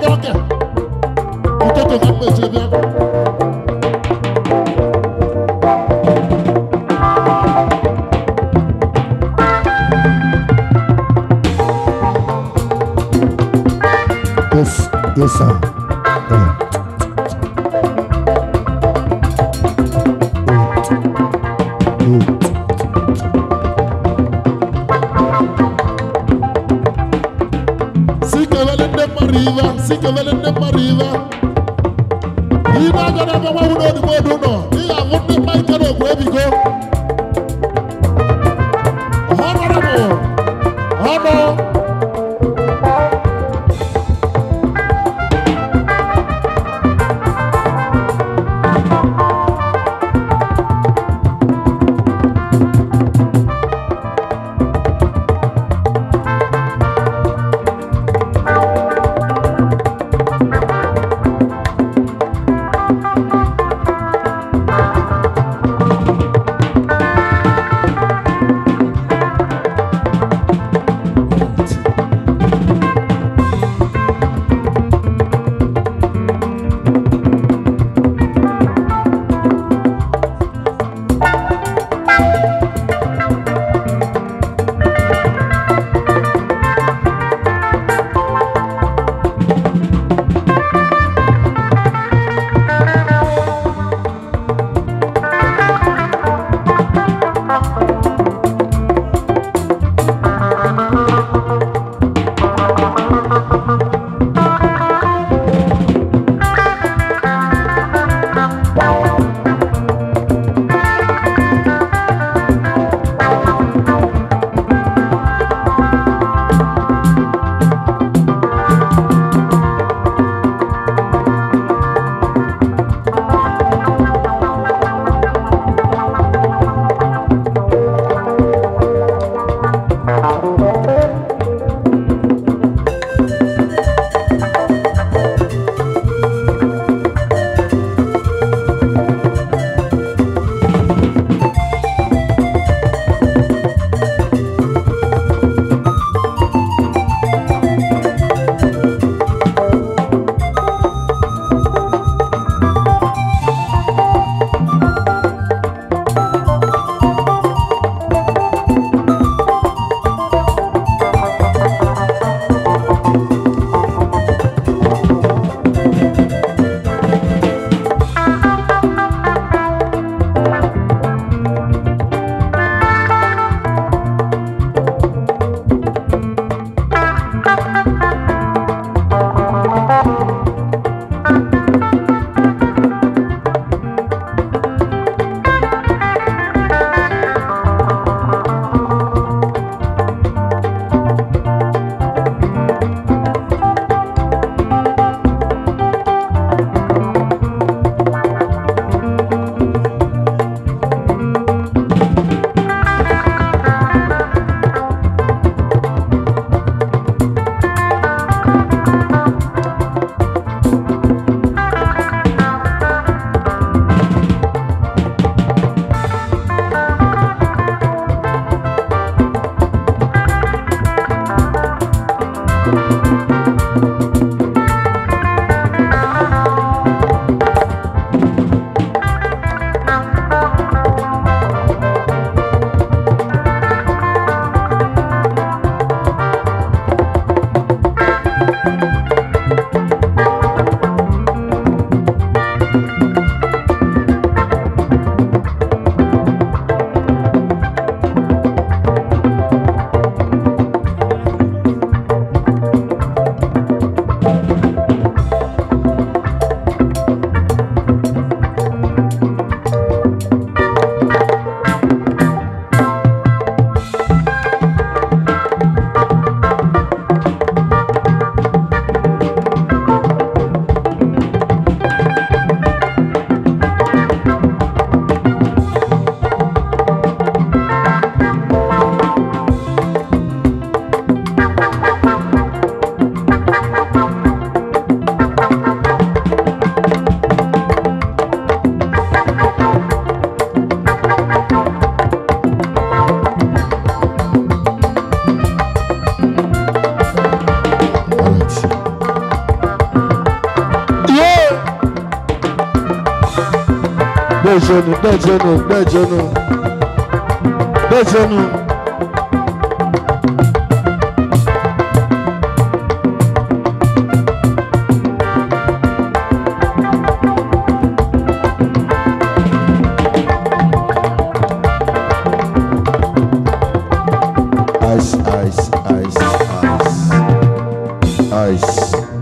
oge ụtụtụ ka mmechi bịa Yes, yes, sir. Yeah. si kewele ndị mmadụ iwe si kewele ndị mmadụ iwe ibe aga na ebe nwanwụ n'odigbo odu nọ ị ga-ahụ ndị mma ike na ogwu ebigo ọnọrọbụ ọnụ dejenu dejenu dejenu dejenu ice ice ice ice ice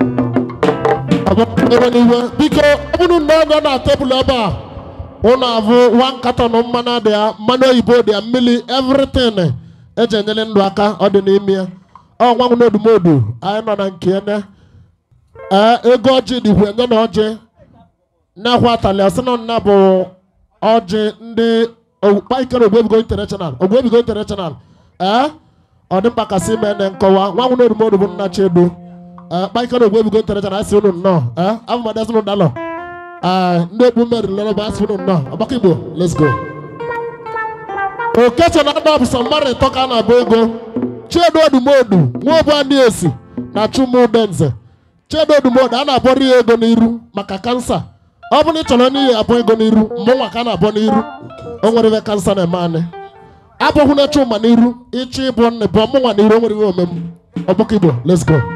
agbara n'iwe biko ọ bụrụ na ọ nọ na tebụl ebe a ụnụ avụ one carton mmanụ dị ya mmanụ oyibo dị ya mmiri everything eji enyere ndụ aka ọ dị n'ime ya ọ nwa nwụ n'odumodu anyị nọ na nke ya na ee ego ọjị dịkwa enye na ọjị na-ahụ atalị asị na nna bụ ọjị ndị paikere ogwebigo international ogwebigo international ee ọ dị mkpa kasị ime na nkọwa nwa nwụ n'odumodu bụ nna chedo kpaikere ogwebigo international asị unu nnọọ ee abụmadị unu dalọ ee ndị okpu mmeri lere bụ asị unu nnọọ ọgbakọ igbo let's go okeche na ada bụ sọ mmadụ ịtọ ka a na-abụ ego chiedo odumodu nwa obu ndị esi na chumudenze chiedo odumodu a na-abọrọ ya ego n'iru maka kansa ọ bụrụ na ị chọrọ n'ihi abụ ego n'iru mụnwa ka a na-abọ n'iru o nwere ibe kansa na-eme anyị abụghị na chuma n'iru ịchọ ịbụ nne bụ mụnwa n'iru o nwere ibe omem ọgbakọ igbo let's go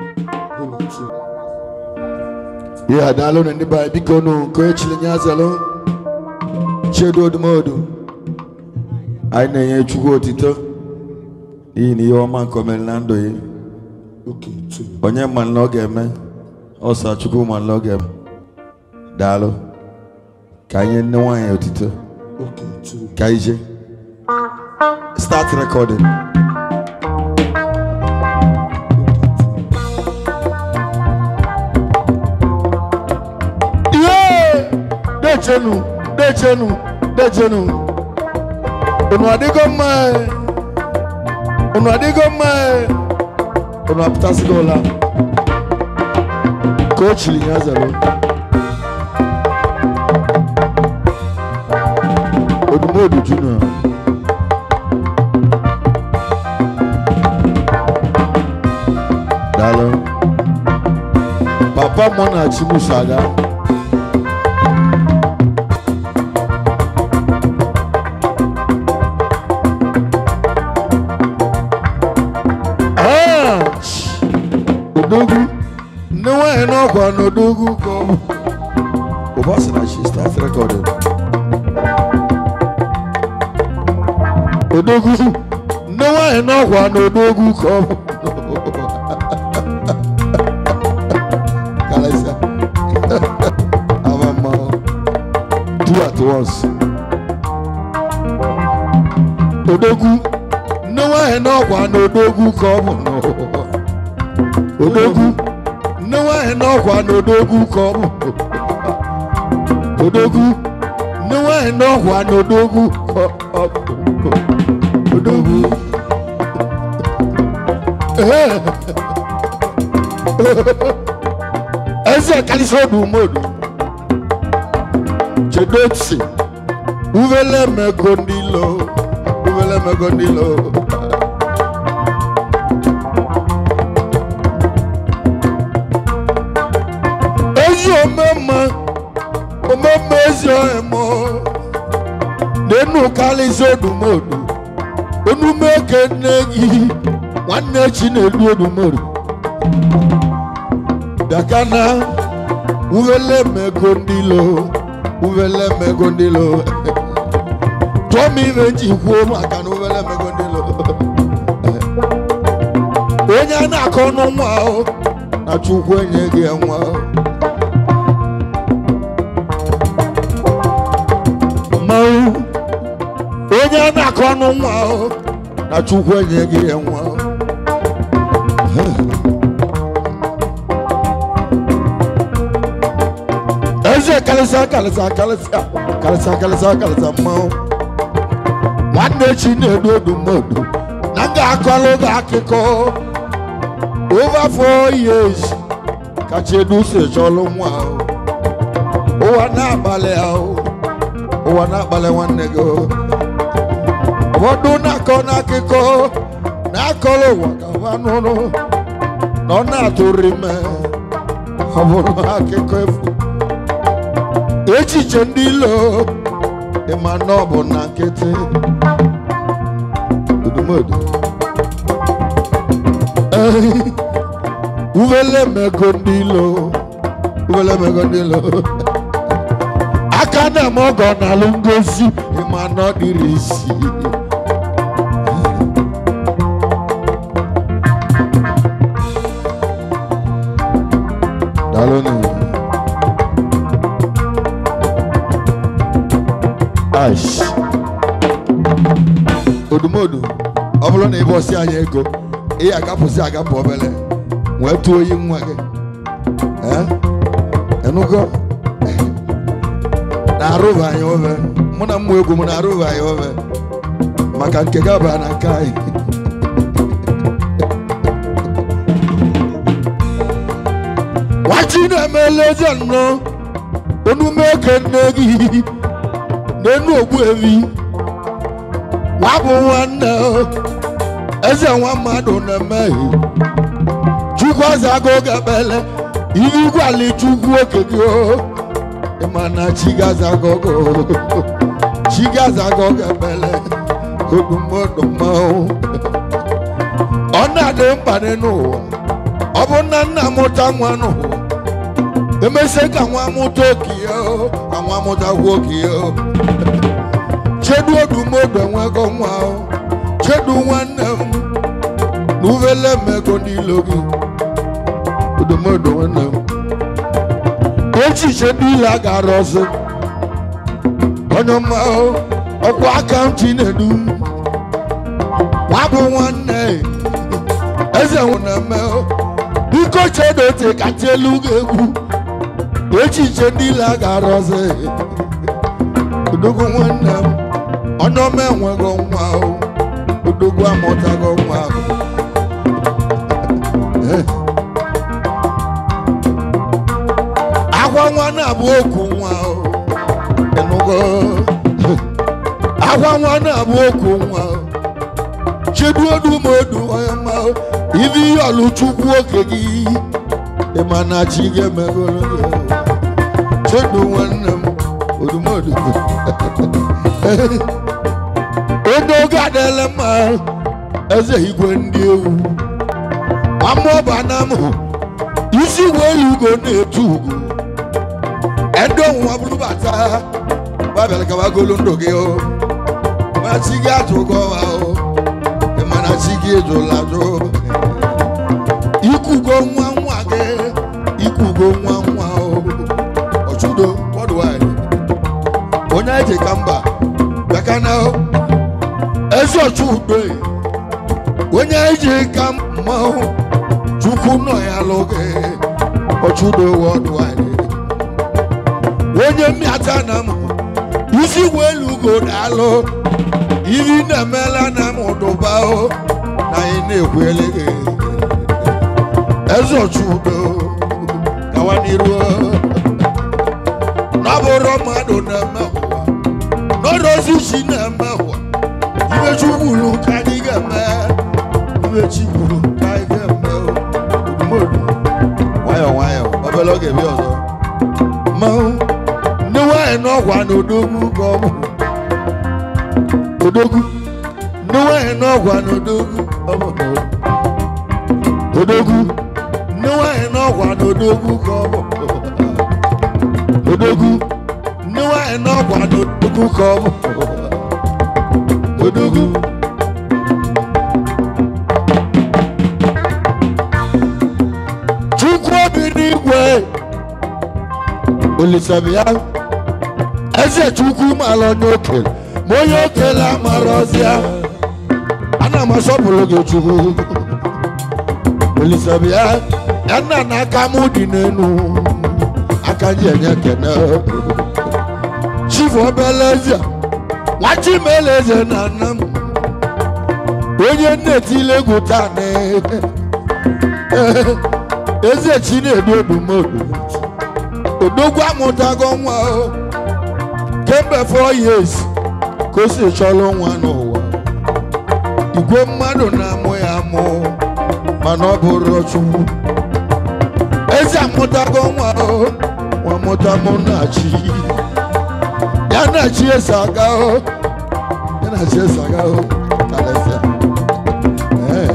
ihe adaalụ na ndị be anyị biko nụ nke onye chiri nye azalụ chedo odumodu anyị na-enye chukwu otito n'ihi na ihe ọma nke o mere na ndụ ya onye ma na ọ ga-eme ọsọ chukwu ma na ọ ga-eme daalụ ka anyị nye nne nwaanyị otito ka anyị jee start recording ihe dechenu dechenu dechenu unu adịgo mma unu adịgo mma unu apụtasịgo ụla ka o chiri ya zara odumodu junior daalụ papa mụ na chimuso aga Ah! odogwu nne nwanyị n'ọkwa n'odogwu ka ọ bụ ụba sị na she start recording odogwu nne nwanyị n'ọkwa n'odogwu ka ọ bụ Kalịsa. Ama mmanwụ. Two at once. odogwu nne nwanyị n'ọkwa n'odogwu ka ọ bụ n'ụwa. odogwu nne nwanyị n'ọkwa n'odogwu ka ọ bụ odogwu nne nwanyị n'ọkwa n'odogwu ka ọ bụ odogwu eze kalisi odumodu chedotsi uvele mego ndilo uvele mego ndilo ezi omema omema ezi emo n'enu kalisi odumodu onumeke nne gị nwanne chinelu odumodu dakana uvele mego ndilo uvele mego ndilo tụọ m ibe nji kwuo maka na uvele mego ndilo onye a na-akọ n'nwa ahụ na chukwu enye gị nwa mmanwụ onye a na-akọ n'nwa ahụ na chukwu enye gị nwa eze kalịsa kalịsa kalịsa kalịsa kalịsa kalịsa mmanwụ nwanne chi na-edu odu mmodu na m ga-akọrọ gị akụkọ over four years ka chedu si chọrọ nwa ahụ ụwa na-agbalị ahụ ụwa na-agbalị nwanne gị ụfọdụ na-akọ n'akụkọ na-akọrọ ụwa ka ha nụrụ na ọ na-atụrụ ime ọ bụrụ akụkọ efu echiche ndị ilo ịma na ọ bụ na nkịtị odumodu uvele mego ndị ilo uvele mego ndị ilo aka na-eme ọgọ na-alụ ngozi ịma na ọ dịrị isi daalụnụ ash odumodu ọ bụrụ na ị bọsị anyị ego ị agapụsị agapụ obele wee tụọ oyi nwa gị Eh? ịnụgo na-arụba anyị obe mụ na mmụ egwu m na-arụba anyị obe maka nke gaba na nke anyị nwachi na-emele eze nnọọ onume eke nne gị n'enu ogbu evi wabụ nwanne eze nwa mmadụ na-emehie chukwu azago gabele ihu gwali chukwu oke gị o ịma na chigazagogo chigazago gabele odumodumanwụ ọ na-adị mkpa n'ụwa ọ bụ na nna mụta nwa n'ụwa emesịa ka nwa mụta okie o ka nwa mụtakwa okie o chedu odumodu enwego nwa o chedu nwanne m na uvele mmego n'ilo gị odumodu nwanne m echiche niile a gara ọzọ onye ọma o ọkwa akaụntụ na-edu wabụ nwanne eze nwụ na-eme o biko chedo ote kacha elu gị egwu echiche niile a gara ọzọ odogwu nwanne m onye ọma enwego nwa o odogwu amụtago nwa ahụ agwa nwa na-abụ okwu nwa o ịnụgo agwa nwa na-abụ okwu nwa o chedu odumodu onye mma o ibi ihe ọlụchukwu oke gị ịma na chi ga-emegoro gị o. chedu nwanne m odumodu onye oge adịla mma eze igwe ndị ewu amụọba na m isi wee ugo na-etu ugo ẹdọ wọn bulu bàtà bàbẹ̀rẹ̀ kaba golo ndò gé o má sigi àtúkọ̀ wa o ìmọ̀nà sigi èjò làjò ikugo nwa nwa gé ikugo nwa nwa o ọ̀túndò worldwide onye eji ka mba bịaka na o ezi ọ̀túndò onye eji ka mma o chukwu nọ ya lụgị ọ̀túndò worldwide onye mmịata na m isi welu ugo daalụ iri na-emela na m ụdụba o na anyị na-ekwele gị eze ọchụudo gawa n'iru o. na ọ bụrụ mmadụ na-eme ụwa n'ọdọzi chi na-eme ụwa ibe chukwulu ka anyị ga-eme ibe chikwulu ka anyị ga-eme o. odumodu nwayọọ nwayọọ obere oge bịa ọzọ mmanwụ ndị nwanyị n'ọkwa na odogwu ka ọ bụ odogwu ndị nwanyị n'ọkwa na odogwu ọ bụ na odogwu ndị nwanyị n'ọkwa na odogwu ka ọ bụ odogwu ndị nwanyị n'ọkwa na odogwu ka ọ bụ odogwu chukwu obi n'igwe olisabia eze chukwu mara onye okele ma onye okele amara ọzịa ana m asọpụrụ gị chukwu olisabia ya nna na aka m dị n'enu aka ji enye kene chifu obele eze nwachi mele eze na nna m onye nnetile egwu taa na eze chi na-edu odumodu odogwu amụtago nwa o kemgbe four years ka o si chọrọ nwa n'ụwa igwe mmadụ na-amụ ya amụ mana ọ bụrụ chukwu eze amụtago nwa o nwa mụta mụ na chi ya ya na chi esi aga o ya na chi esi aga o kalịsịa Ee.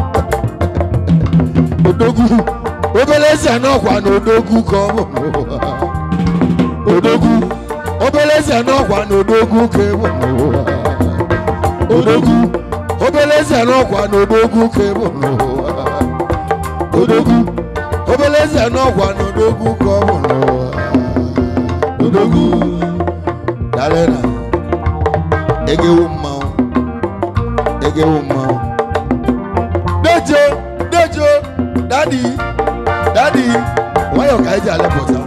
odogwu obere eze n'ọkwa na odogwu ka ọ bụ n'ụwa. odogwu obere eze n'ọkwa na odogwu ka ịbụ n'ụwa. odogwu obere eze n'ọkwa na odogwu ka ịbụ n'ụwa. odogwu obere eze n'ọkwa na odogwu ka ọ bụ n'ụwa. odogwu dalena egewu mmanwụ egewu mmanwụ dejo dejo dadi dadi nwayọ ka eji alepụta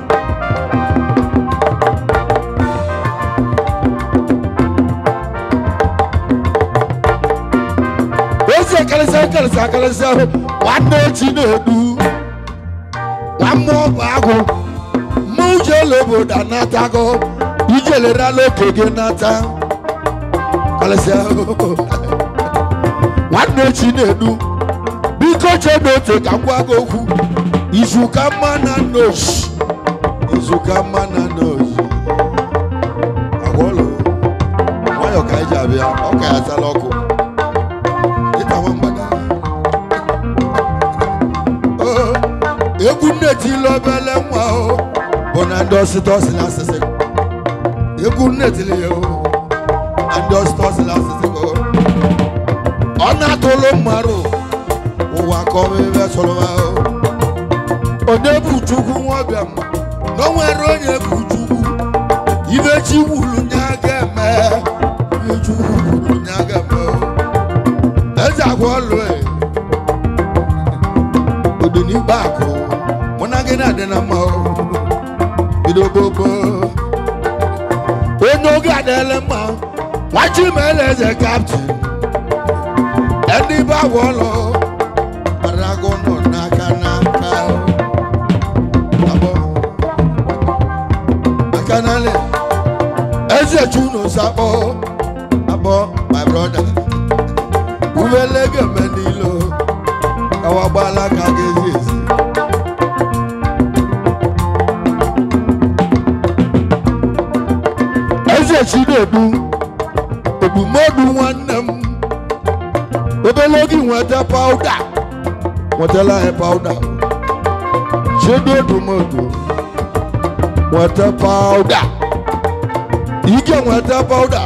ezi karịsịa karịsịa karịsịa nwanne echi na-edu nwa mmụọ bụ agụ mụ jele obodo anatago ijelerala oke gị nata karịsịa nwanne echi na-edu biko chebe ote ka m gwa gị okwu izuka mma na nos izuka mma na nos agwọlụ nwayọ ka anyị ji abịa ọ ka ya tala ọkụ ịta nwa mgbada Oo, egwu nnetili obele nwa o bụ na ndị ọsịta ọsị na asịsị egwu nnetili ya o na ndị ọsịta ọsị na asịsị o ọ na-atụlụ mmadụ ụwa ka ọmebe sọrọ ha o onye bụ chukwu nwabịa m na o nwere onye bụ chukwu ibe chi wuru nye aga eme ibe chukwu wuru nye aga eme o eze agwa ọlụ e odinigba akụ mụ na gị na-adị na mma o bido gbogbo onye oge adịla mma nwachi meela eze kaptin ndị be agwa ọlụ Arago nọ n'aka n'aka abọ aka n'alị eze chuno sakpọ abọ my brother uwele geme n'ilo kawa gbala ka ga-ezi ezi eze chinedu obumodu nwanne m obele oge nweta pawuda nwetala anyị pawuda chedodomodo nweta pawuda ike nweta pawuda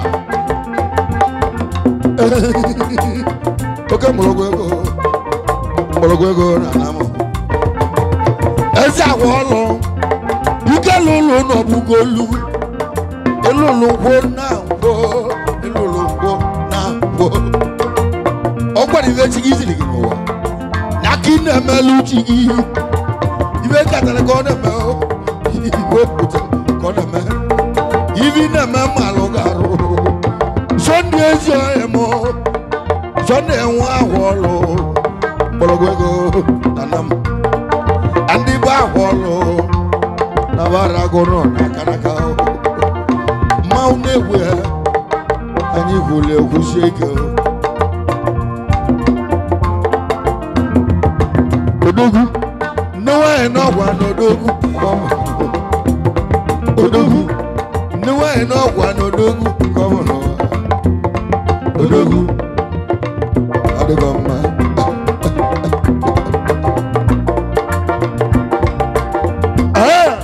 oke mgbọrọgwụ ego mgbọrọgwụ ego na anamụ eze agwa ọlụ ike lụlụ n'ọbụgolu elụlụ ngwo na ngwo elụlụ ngwo na ngwo ọ gwara ibe chi gị ziri gị n'ụwa na ka ị na-emelụ chi gị ibe katara ka ọ na-eme o, ibe pụtara ka ọ na-eme ibe ị na-eme mmalụ ga-arụ sọnde ezi ọhịa m sọnde enwe ahụ ọlụ mgbọrọgwụ ego na nam ndị bụ ahụ ọlụ na barago nọ n'aka n'aka mmanwụ na-egwu ya anyị kwuru ekwusie ike odogwu nne nwanyị n'ọgwa n'odogwu odogwu nne nwanyị n'ọgwa n'odogwu gọvanọ odogwu ọ dịgo mma Ah!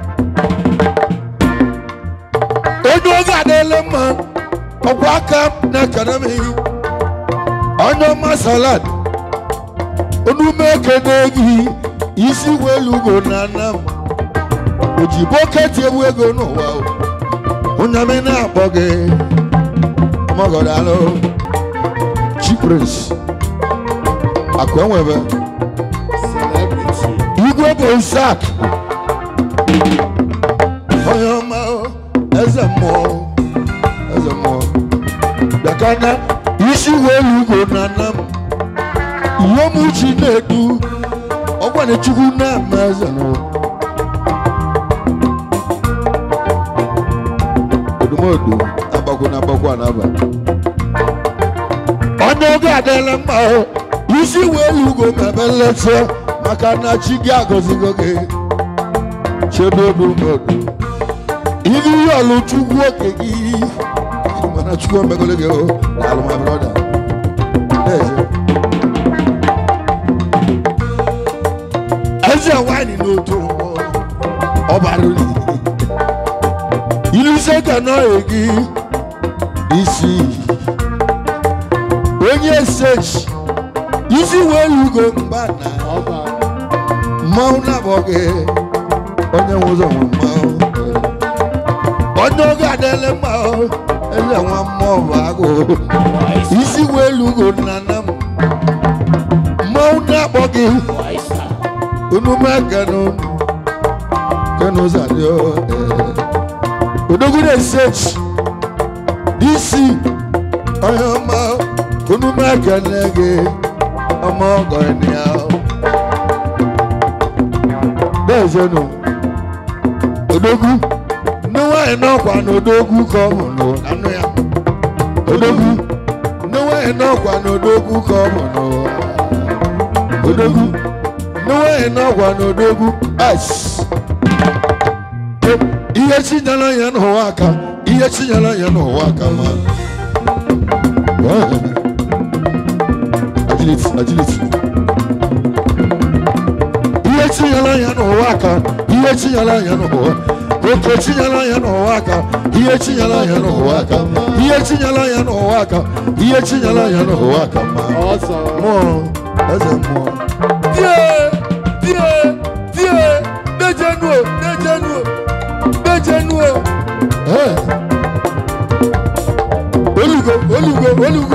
onye oge adịla mma ọkwa aka na-ekene m ihe onye ọma salad onume ekene gị isi welu ugo na anam oji bọket ewu ego n'ụwa o. onye m na-akpọ gị ọmọgọdalụ chipres akụ enwebe igwe bụ sak onye ọma o, eze mmụọ eze mmụọ bịakana isi welu ugo na anam ihe m chi na-edu ọgwana chukwu na-ama eze n'ụwa odumodu agbakwu na agbakwu a n'aba onye oge adịla mma o, isi welu ugo mebe nleta maka na chi gị agọzigo gị chebe odumodu ibi ihe ọlụ chukwu oke gị mana chukwu omegolo gị o daalụ my brother eze eze nwanyị n'otu ụgbọ ọbara uli iluse ka nọghị gị isi onye sechi isi wee lugo mba na mmanwụ na-abọ gị onye nwe ụzọ nwe mmanwụ onye oge adịla mma o, eze nwa mmụọ bụ agụ isi wee lugo nna nna m mmanwụ na-akpọ gị unu mee kenu kenu zadi o odogwu na-esechi disi onye ọma unu mee kene gị ọmọ ọgọ ènìyàn o. bẹ́ẹ̀ sẹ́nu odogwu níwáyé náà kwà ní odogwu kọ́ ọ̀hún lò lánú ya odogwu níwáyé náà kwà ní odogwu kọ́ ọ̀hún lò odogwu níwáyé náà kwà ní odogwu ẹ̀s. ihe chinyere ya n'ụwa aka ihe chinyere ya n'ụwa aka ma. agility agility ihe tinyela ya n'ụwa aka ihe tinyela ya n'ụwa oke tinyela ya n'ụwa aka ihe tinyela ya n'ụwa aka ihe tinyela ya n'ụwa aka ihe tinyela ya n'ụwa aka ma mmụọ eze mmụọ die die die dejenuo dejenuo dejenuo ee olugo olugo olugo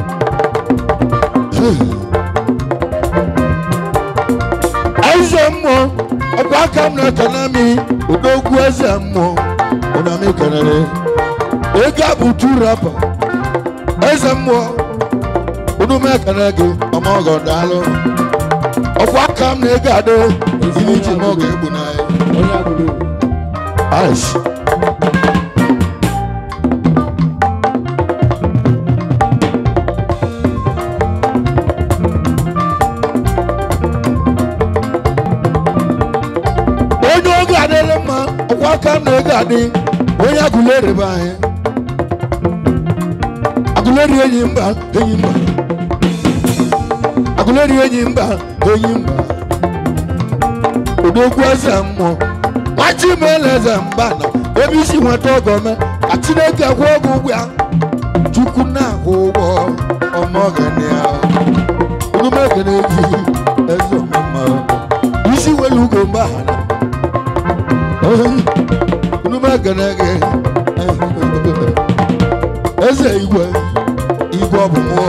eze mmụọ ọkwa aka m na-ekene mi odogwu eze mmụọ ụna m ekenere ego a bụ tu rapa eze mmụọ unu m ekene gị ọma ọgọ daalụ ọkwa aka m na ego adị ili ji m ọgọ egbu n'anya Aish. onye oge adịrị mma ọkwa aka m na ego adị onye agụleri be anyị agụleri enyi mba enyi mba agụleri enyi mba enyi mba odogwu eze mmụọ nwachi meela eze mba na ebe isi nweta ọgọme ka chineke kwụọ ọgwụ ụgwọ ya chukwu na-akwụ ụgwọ ọmọgani ya onumekene ji eze ọmụma isi welu ugo mgbe ha na onumekene gị eze igwe igwe ọbụmụọ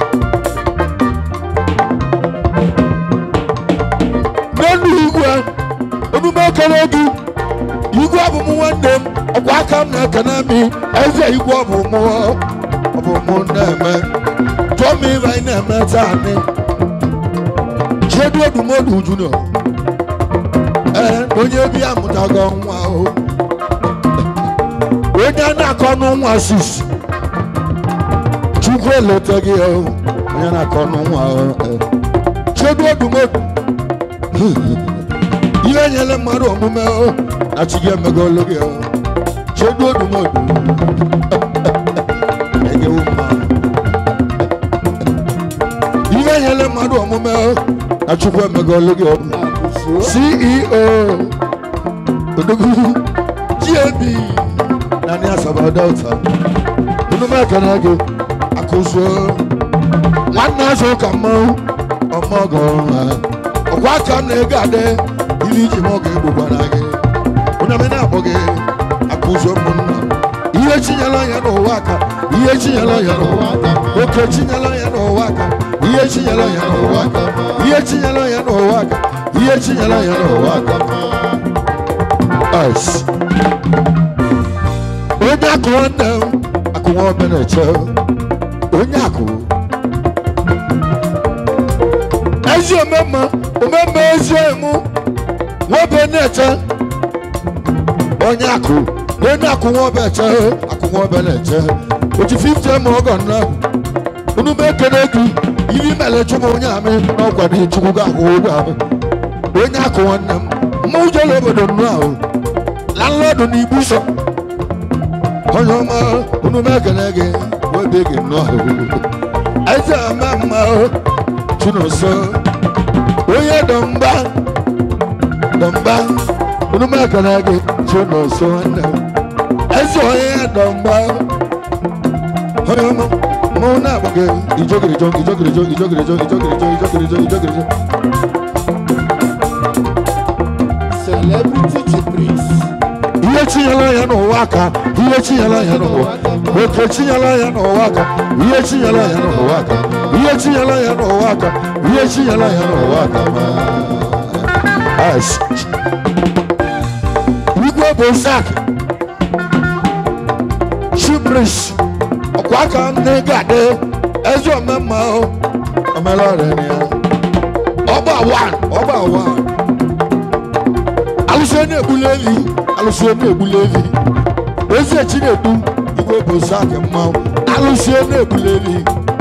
n'elu igwe onumekene gị igwe ọbụmụ nwanne m ọkwa aka m na-ekene mi eze igwe ọbụmụ ọbụmụ na-eme tụọ m ibe anyị na-eme taa ni chedu odumodu junior ee onye bi amụtago nwa o onye a na-akọ n'nwa sis chukwu eleta gị o onye na-akọ n'nwa o ee. chedu odumodu ihe nyere mmadụ omume o na chi gị emegolu gị o chedu odumodu egewu mma ihe nyere mmadụ omume o na chukwu emegolu gị o ceo odogwu gab na ní asaba delta onume ekene gị akụzụ nwanne azụ ka mmanwụ ọmọ ọgọ ha ọkwa aka m na-ego adị ili iji m ọga egbugbara gị onye m na-akpọ gị akụzụ ụmụnna ihe chinyela ya n'ụwa aka ihe chinyela ya n'ụwa aka oke chinyela ya n'ụwa aka ihe chinyela ya n'ụwa aka ihe chinyela ya n'ụwa aka ihe chinyela ya n'ụwa aka Ice. onye akụ nwanne m akụ nwa omeneche onye akụ ezi omemma omemma ezi emu nwobe na-eche onye akụ onye akụ nwa obeche akụ nwa obe na-eche otu 50 ma ọgọ nna unu m ekene gị iri mere chukwu onye amị n'ọkwa dị chukwu ga-akwụ ụgwọ amị onye akụ nwanne m mụ jere obodo nnụ ahụ landlord na igbu sọ onye ọma unu mekene gị webe gị nnọọ eze ama mma chunoso onye dọmba dọmba unu mekene gị chunoso nwanne m eze onye dọmba onye ọma mụ na-agba gị ijogirijo ijogirijo ijogirijo ijogirijo ijogirijo ijogirijo Celebrity Chipriest. ihe chinyela ya n'ụwa aka ihe chinyela ya n'ụwa oke chinyela ya n'ụwa aka ihe chinyela ya n'ụwa aka ihe chinyela ya n'ụwa aka ihe chinyela ya n'ụwa aka As- igwe bụ sak chibris ọkwa aka nne gade eze omemma omela ọrịa ya ọba wan ọba wan alụsị na-egbuli evi alụsị na-egbuli evi ezi chinedu igwe bụ sak mmanwụ alụsị na-egbuli evi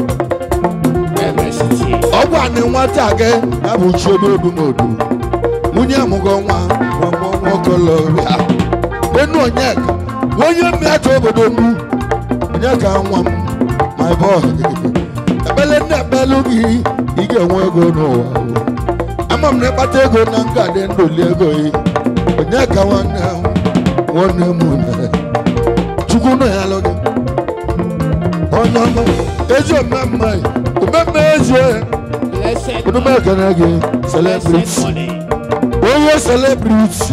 MST. ọgwụ anị nwata gị ya bụ chiododumodu nwunye amụgo nwa nwamokolobịa enu onyeka onye mmeata obodo mbu onyeka nwa m my boy ekpele nne ekpelu gị ị ga-enwe ego n'ụwa ama m na ịkpata ego na ngadị ndụli ego yi onyeka nwanne m nwanne m une chukwu nọ ya lụ gị onye ọma ezi omemme omemme ezi Blessed onume ekene gị Blessed celebrity money. onye celebrity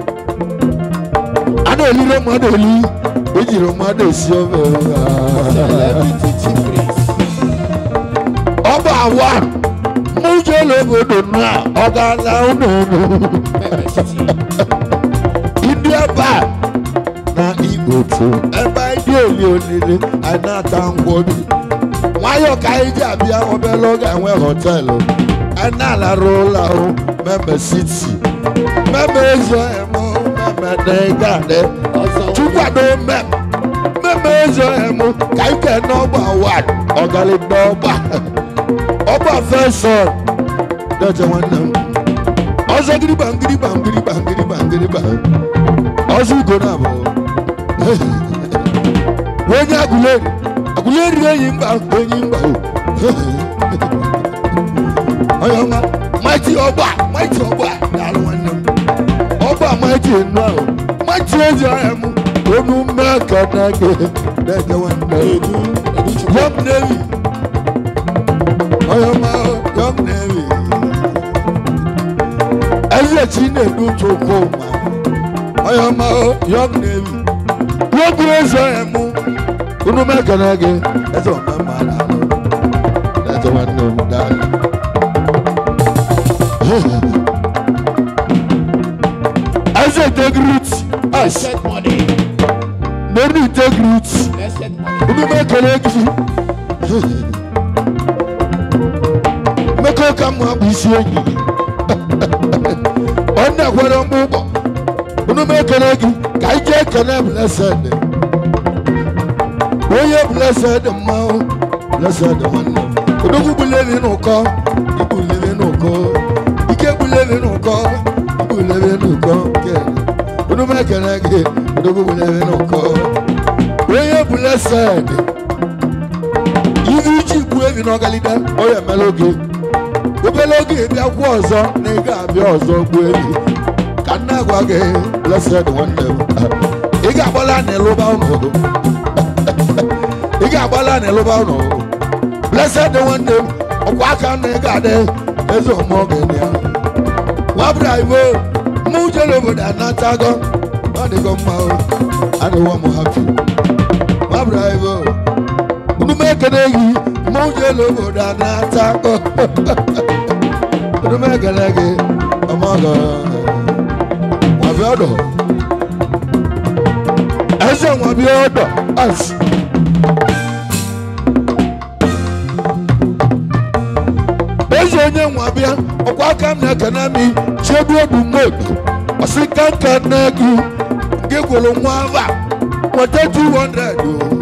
a na-elire mmadụ eli ejiri mmadụ esi ofe Celebrity Chipriest. ọba awa mụjele obodo na ọ ga-ala ụlọ MST. ndị ebe a na igbo tu ebe anyị dị oli olile anyị na-ata ngwobi nwayọọ ka anyị ji abịa obere oge enwe họteelụ anyị na-alarụ ụlọ ahụ meme siti meme eze emo meme degade chukwado mem meme eze emo ka anyị kee n'ọgba wad ọgalịda ọgba ọgba fesọn dọje nwanne m ọzọ gịrịgba ngịrịgba ngịrịgba ngịrịgba ngịrịgba ọzọ ugo na abụ onye agụleri agụleri enyi mba enyi mba o onye ọma maiti ọgba maiti ọgba daalụ nwanne m ọgba maiti enu ahụ maiti ezi ọhịa m onu mmeka na gị na-eje nwanne m Edu. Edu Chukwu. Young Navy. Onye ọma Young Navy. Eze Chinedu Chukwuma. Onye ọma Young Navy. Nwoke eze emu. Unu mekene gị. Eze ọma mma daalụ. Eze nwanne m daalụ. Eze integrity. As Blessed money. nenu integrity. Blessed money. unu mekele gị mmekọ ka mma bụ isi enyi ọ na-ekwere mgbe ụgbọ unu mekele gị ka anyị jee kene blesed onye blesed mmanwụ blesed nwanne m odogwu bulevi n'ụkọ ibulevi n'ụkọ ike bulevi n'ụkọ ibulevi n'ụkọ unu mekele gị odogwu bulevi n'ụkọ onye blesed ihe iji gbuo ebi n'ọgalida ọ ya emela oge obere oge bịakwa ọzọ na ị ga-abịa ọzọ gbuo ebi ka nna agwa gị blesed nwanne m ị ga-agbala na ịlụba ụnụ ị ga-agbala na ịlụba ụnụ blesed nwanne m ọkwa aka na ị ga-adị eze ọmụọgị ya nwabra ibo mụ jere obodo anatago ọ dịgo mma o adịwo m hapi nwabra ibo unu m ekele gị mụ jere obodo anatago unu m ekele gị ọmọgọ nwabịa ọdọ eze nwabịa ọdọ as eze onye nwabịa ọkwa aka m na-ekene m chegbu obu mmodu ọsị ka nka nne gị nke gwụrụ nwa ava nweta 200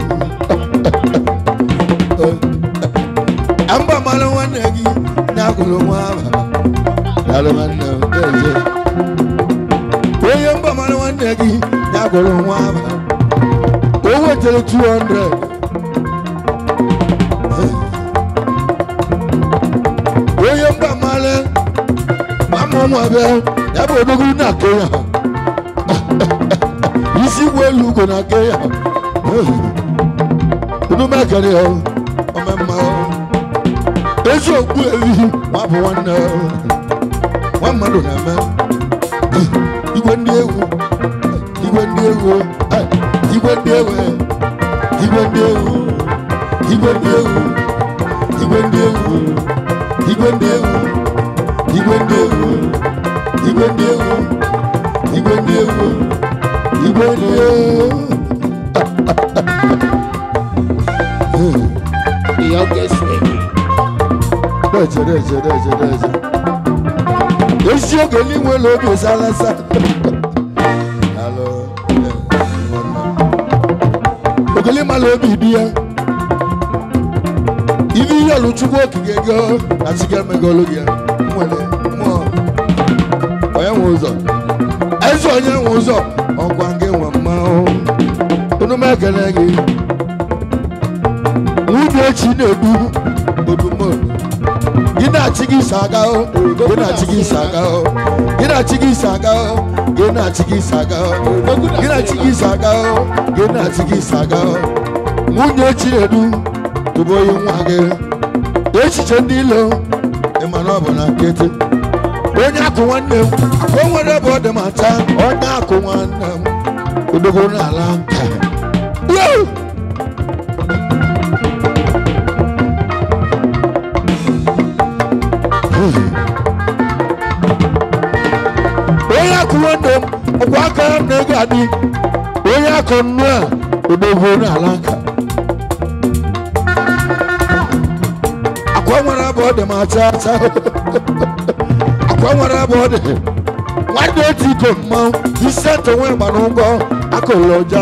o amba mara nwanne gị na-agụrụ nwa ava daalụ nwanne m eze onye mba mara nwanne gị na-agụrụ nwa ava owe wetere 200 onye mba mmalị mama ụmụ abịa ya bụ odogwu na kenya isi igwe elu ugo na kenya unu mekere ya ọmemma ezi okpu ehi nwa bụ nwanne nwa mmadụ na-eme igwe ndị egwu igwe ndị egwu eh, igwe ndị egwu igwe ndị egwu igwe ndị egwu igwe ndị egwu igwe ndị egwu igwe ndị egwu igwe ndị egwu igwe ndị egwu igwe ndị egwu The youngest baby. Deje, deje, deje, deje. ezi oge n'inwe ụlọ obi salasa Hello, eh, nwanne. ogele mala obi di ya ibe ihe ọlụchukwu okike go na chi ga-emegolu gị ya nwere mmụọ onye nwe ụzọ eze onye nwe ụzọ ọkwa gị nwe mmanwụ unu m ekele gị nwunye echi na-edu odumodu gị na-achị gị isi aga o gị na-achị gị isi aga o gị na-achị gị isi aga o gị na-achị gị isi aga o gị na-achị gị isi aga o gị na-achị gị isi aga o nwunye echi na-edu tụbụ onye nwa gị echiche ndị ilo ịma na ọ bụ na nkịtị onye akụ nwanne m o nwere ebe ọ dị ma taa onye akụ nwanne m odogo n'ala nka Yoo! onye akụ nwanne m ọkwa aka ya na ego adị onye akụ nnu a odogwu n'ala nka akwa nwere ebe ọ dị ma acha acha akwa nwere ebe ọ dị nwanne otu iko mmanwụ ise tonwe gba n'ụgwọ akụlụ ọja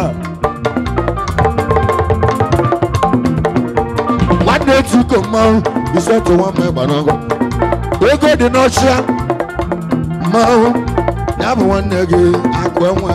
nwanne otu iko mmanwụ ise tonwe mma gba n'ụgwọ ego dị n'ọchịa mmanwụ ya bụ nwanne gị akụ enwe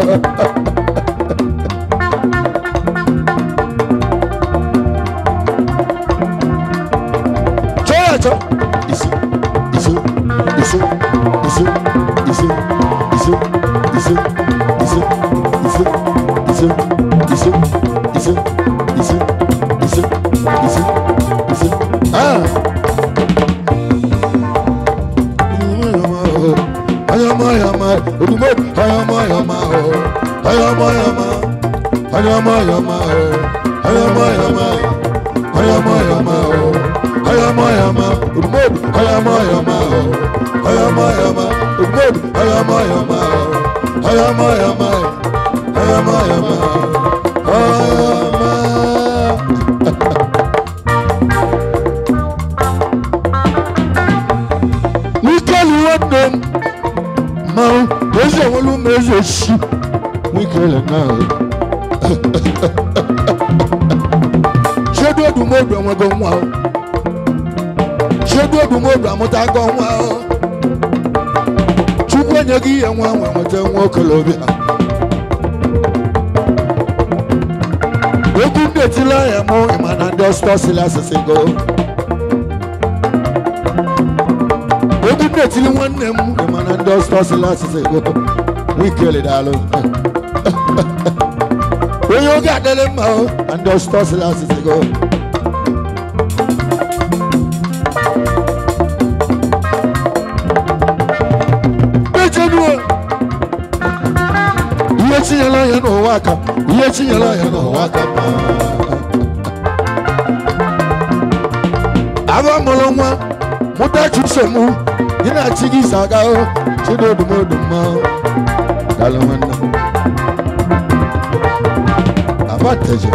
chọọ ya chọọ isi isi isi isi isi isi isi isi isi isi isi isi isi isi isi isi ah ayama ayama odumo ayama ayama ayama ayama ayama ayama ayama ayama ayama ayama ayama ayama odumo ayama ayama ayama ayama odumo ayama ayama ayama ayama ayama ayama ayama. Wikeli nwanne m mmanwụ ezi enwelu m ezi oshi wikele na chedu odumodu enwego nwa o chedu odumodu amụtago nwa o chukwu enyeghị ihe nwa nwe nweta nwa okolobịa egwu ndị etila ya mụ ịma na ndị ọsọ sili asịsị go egwu m na-etili nwanne m mana ndị ọsọ sịla asịsị go wikeli daalụ onye oge adịrị mma o na ndị ọsọ sịla asịsị go mechenuo ihe chinyela ya n'ụwa aka ihe chinyela ya n'ụwa aka aba mụrụ nwa mụta chusemu gị na-achị gị isi aga o chidodomodo mma daalụ nwanne m abateje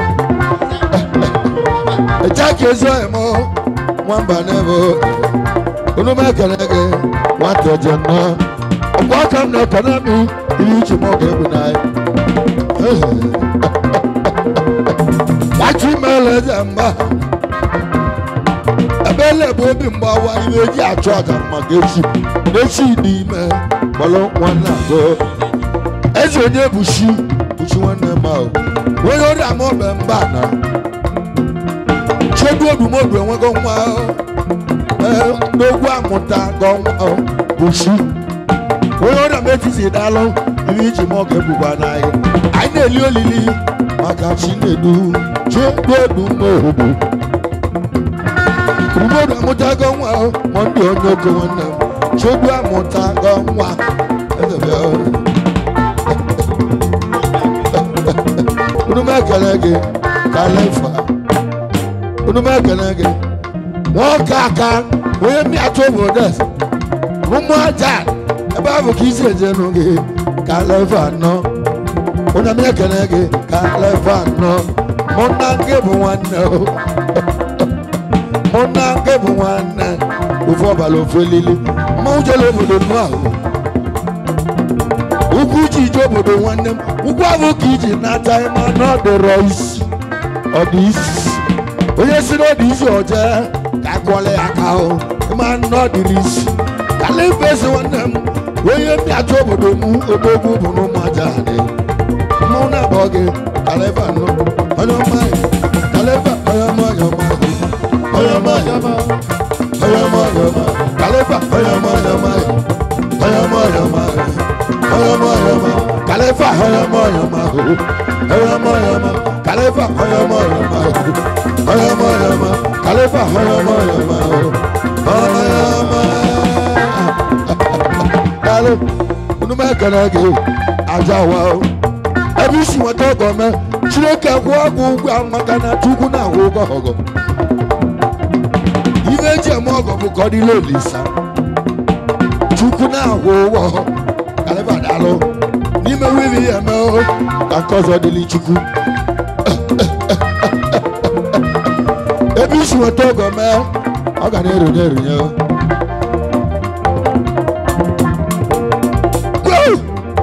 eja ka ezi ọhịa m nwamba n'ebe unu m ekele gị nwateje nọ ọkwa aka m na-ekene m ihe uche m ọ ga-ebu n'anya gbachi meela eze mgba ebele bụ obi mgbawa iwe eji achụ aja maka echi n'echi dị ime kpọrọ nwanne azụ eze onye bụ chi bụ chi nwanne m ahụ onye ọrịa ma ọbẹ mba na chedu odumodu enwego nwa o. Ee, n'ogwu amụta gọ nwa o, bụ chi onye ọrịa m etiti daalụ ihe iji ma ọ ga-ebugwa n'ahịa anyị na-eli olili maka chinedu chedu odumodu odumodu amụtago nwa o, ma ndị onye oke nwanne m chedu amụtago nwa Eze bịa o. unu m ekele gị kalefa unu m ekele gị nwoke aka onye mmịatụ obodo eze ụmụ aja ebe ahụ ka isi ejenu gị kalefa nọ onye m ekele gị kalefa nọ mụ na nke bụ nwanne o mụ na nke bụ nwanne ofu ọbara ofu elili mmanwụ jere obodo nụ ahụ ugwu ji ije obodo nwanne m ugwu ahụ ka iji nata ịma na ọ dịrọ isi ọ dị isi onye si na ọ dị isi ọje ka akwọla ya aka ahụ ịma na ọ dịrị isi kalifa esi nwanne m onye mbịata obodo m odogwu bụ na ụmụaja dị mụ na abụọ gị kalifa nụ onye ọma kalifa onye ọma onye ọma onye ọma onye ọma onye ọma onye ọma kalifa onye ọma onye ọma onye ọma onye ọma ọyọmọ ọyọmọ kàlẹ́fà ọyọmọ ọyọmọ ọyọmọ ọyọmọ kàlẹ́fà ọyọmọ ọyọmọ ọyọmọ ọyọmọ kàlẹ́fà ọyọmọ ọyọmọ ọyọmọ. Dalo, unu mee kene gị aja wa o. Ebe isi nweta ọgọ mee, Chineke kwụọ ọgwụ ụgwọ ahụ maka na Chukwu na-akwụ ụgwọ ọgọ. Ife eji eme ọgọ bụ ka ọ dịla olisa. Chukwu na-akwụ ụgwọ kàlẹ́fà daalụ n'ime wíìlì ya eme o ka nke ọzọ dịlị chukwu ebe isi nweta ọgọ mee ọ ga na-erunye erunye o Gwoo!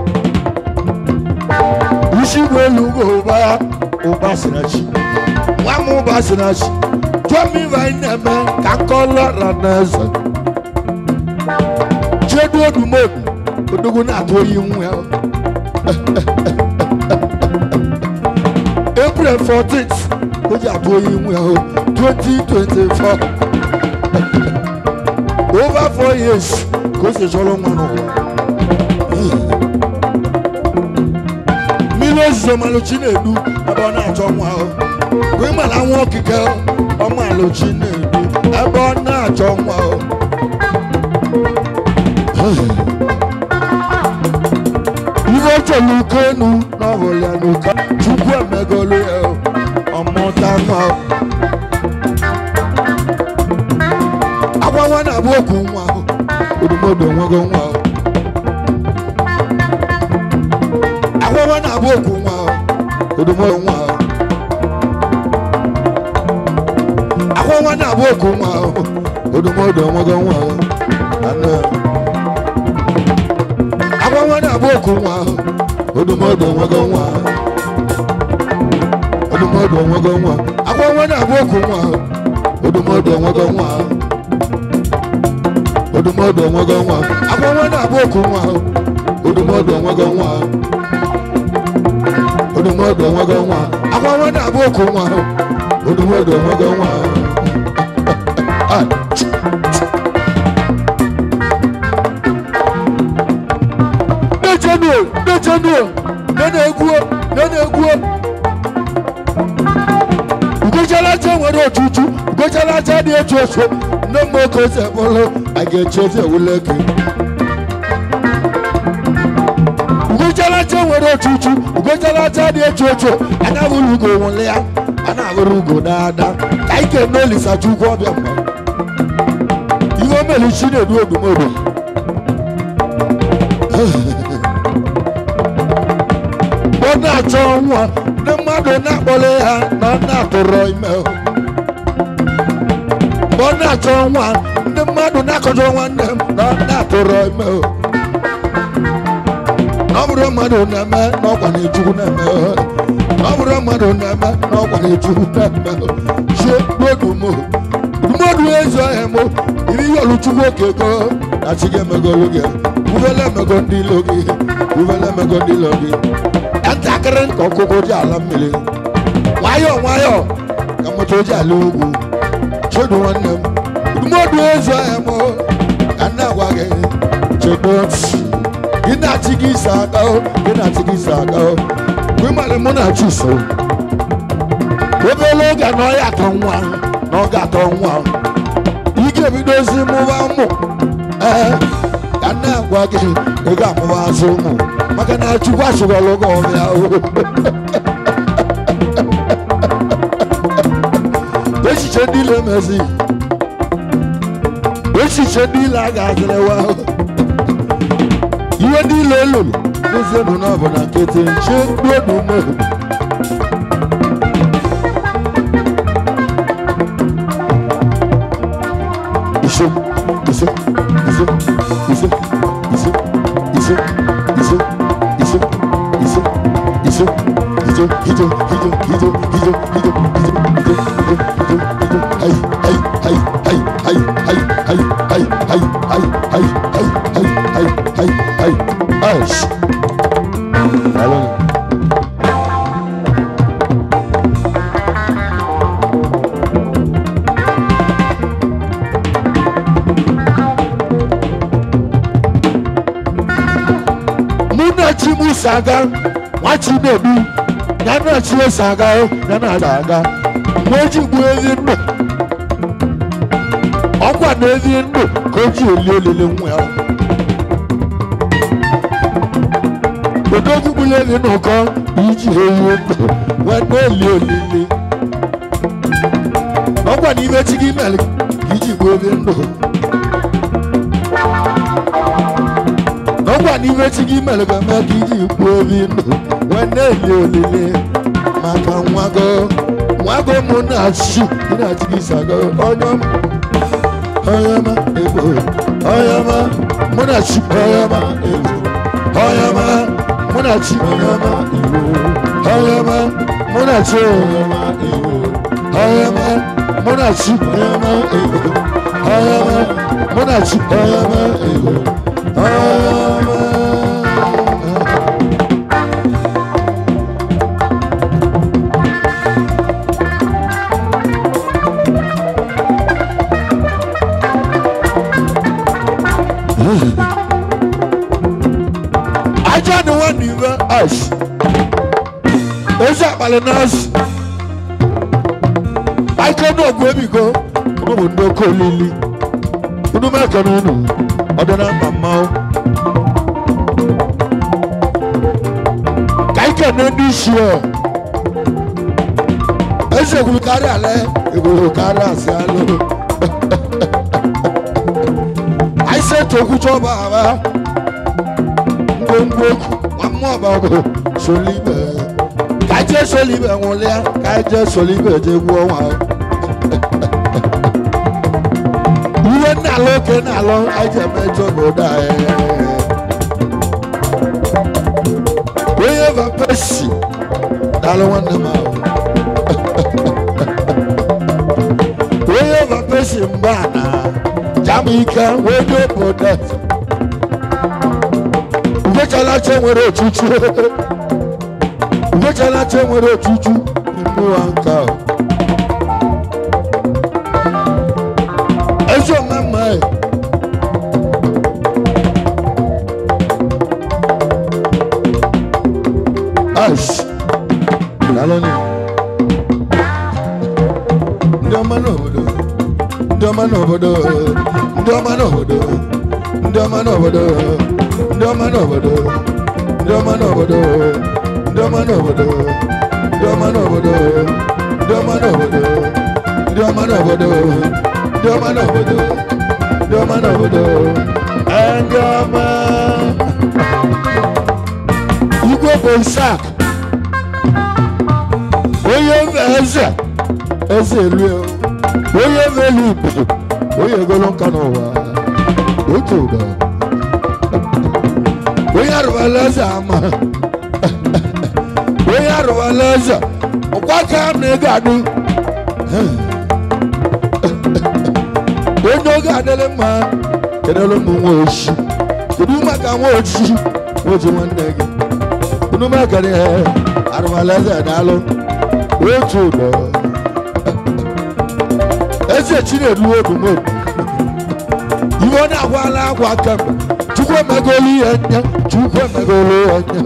isi bụ elu ugwu ụba ụba sinachi nwa m ụba sinachi jụọ m ife anyị na-eme ka nke ọlọra na eze chedu odumodu odogwu na-atụ oyi nwa ya april 14th o ji atụ oyi nwa ya 2024 over four years ka o si chọrọ nwa n'ụwa mmiri ozuzo malụchi na-edu ebe ọ na-achọ nwa ahụ bụ ịmala nwa okike ọmalụchi na-edu ebe ọ na-achọ nwa ahụ ihe chọrọ uko enu n'ọhụrụ ya n'ụka chukwu emegolu ya o, ọmụta nwa o. agwa nwa na-abụ okwu nwa o, odumodo onwego nwa o. agwa nwa na-abụ okwu nwa o, odumodo nwa o. agwa nwa na-abụ okwu nwa o, odumodo onwego nwa o. Anụ. agwa nwa na-abụ okwu nwa ahụ odumodu onwego nwa ahụ odumodu onwego nwa agwa nwa na-abụ okwu nwa ahụ odumodu onwego nwa ahụ odumodu onwego nwa agwa nwa na-abụ okwu nwa ahụ odumodu onwego nwa ahụ odumodu onwego nwa agwa nwa na-abụ okwu nwa ahụ odumodu onwego nwa ahụ Ah, n'echenuo n'echenuo na-egwuo na-egwuo ugochalacha nwere ochuchu ugochalacha dị echu ochu nne m oke ose bụrụ a ga-echi eze ewule gị ugochalacha nwere ochuchu ugochalacha dị echu ochu anya hụrụ ugo nwụle ya a na-ahụrụ ugo daada ka anyị kene olisa chukwu ọbịa mma ihe o mere chi na-edu odumodo mgbe ọ na-achọ nwa ndị mmadụ na-akpọrọ ya na ọ na-atụrọ ime mgbe ọ na-achọ nwa ndị mmadụ na-akọjọ nwanne m na ọ na-atụrọ ime na ọ bụrụ mmadụ na-eme na ọkwa na-echukwu na-eme na ọ bụrụ mmadụ na-eme na ọkwa na-echukwu na-eme chie n'odumo dumodu ezi ọhịa m iri ihe ọlụchukwu oke ego na chi ga-emegolu gị uvele emego ndị ilo gị uvele emego ndị ilo gị ntakịrị ka ọkụkọ ji ala mmiri nwayọọ nwayọọ ka moto ji ala ugwu chedo nwanne m ndụmọdụ ezu ahịa m ka nna gwa gị chedo gị na-achị gị isi aka o, gị na-achị gị isi aka o. mgbe ịmalị mụ na chi so obere oge na ọ ya atọ nwa na ọ ga-atọ nwa ị ga-ebidozi mụba ụmụ ee ka nna agwa gị ị ga-amụba azụ ụmụ maka na chukwu achụgọlụ gị ọbịa o. echiche ndị ile emezi echiche ndị ile a ga-azịrịwa ihe ndị ile elulu n'ezienụ na ọ bụ na nkịtị nche mkpụrụ mmadụ iso iso iso iso iso iso iso iso iso iso hijo hijo hijo hijo hijo hijo hijo hijo hijo hijo hijo hay hay hay hay hay hay hay hay hay hay hay hay hay hay hay hay Ash. Alon. Munachi Musaga, wachi nebi, yana chi Saga, yana daga, moji buezi ndo. Ọkwa n'ezi ndụ ka o ji eli olile nwa ya. Odogwu gburu ezi n'ụkọ iji eyi ndụ wee na-eli olile. Ọkwa n'ime chi gị mere ka iji gbuo ezi ndụ. Ọkwa n'ime chi gị mere ka eme ka iji gbuo ezi ndụ wee na-eli olile maka nwago nwago mụ na-achị ị na-achị gị sago onye ọma Oyama ego, oyama munachi, oyama ego, oyama munachi, oyama ego, oyama munachi, oyama ego, oyama munachi, oyama ego, oyama munachi, oyama ego, oyama. aja ni wọn ní ibẹ ash ezi akpali nọọsì ike ní ogun ebi ko unu bụ ndị oke olili unu meke n'unu ọdị na mma mma o ka ike na ndị isi ọ ezi egwuru karịa ala egwuru karịa asị alụ anyị sị etu okwu chọọ bụ aba gbogbo wàmú ọba ọgbọ solibe kájẹ solibe ńwụlịa kájẹ solibe jegbu ọnwa ihe nnalụ oke nnalụ aja mejọ n'ụda onye vapesi dalụ nwanne m ahụ onye vapesi mgba na jamaica wedo obodo Ugechalacha nwere ochuchu Ugechalacha nwere ochuchu Mmụọ nka Ezi omemma e Ash Naloni Ndị ọma n'obodo Ndị ọma n'obodo Ndị ọma n'obodo Ndị ọma n'obodo ndị ọma n'obodo ndị ọma n'obodo ndị ọma n'obodo ndị ọma n'obodo ndị ọma n'obodo ndị ọma n'obodo ndị ọma n'obodo ndị ọma n'obodo ee, ndị ọma igwe bụ isak onye mbe eze eze elu onye mbe elu igbo onye egolo nka n'ụwa otu ụdọ onye arụbala eze ama onye arụbala eze ọkwa ka na ego adụ onye oge adịrị mma kedụrụ ụmụ nwa ochi kedu maka nwa ochi nwoji nwanne gị unu mekere ya arụmaleze daalụ otu ụdọ eze chinedu odumodu iwe ọ na-agwala akwa kemgbe chukwu emegolu ihe nye chukwu emegolu ya nye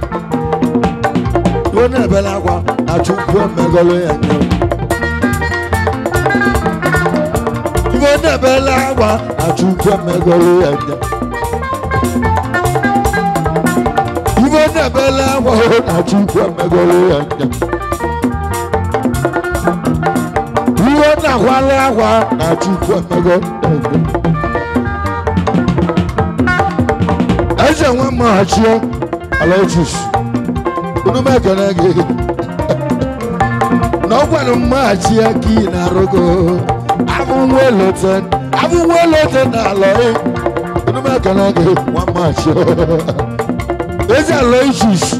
iwe na-ebela akwa na chukwu emegolu ya nye iwe ọ na-ebela akwa na chukwu emegolu ya nye iwe ọ na-ebela akwa na chukwu emegolu ya nye iwe ọ na-agwala akwa na chukwu emegolu ya nye eze nwa mmaghachi alexis unu m ekele gị na ọ gwara mmaghachi ya ka ị na-arụgo abụnwa elote abụnwa elote na ala unu m ekele gị nwa mmaghachi eze alexis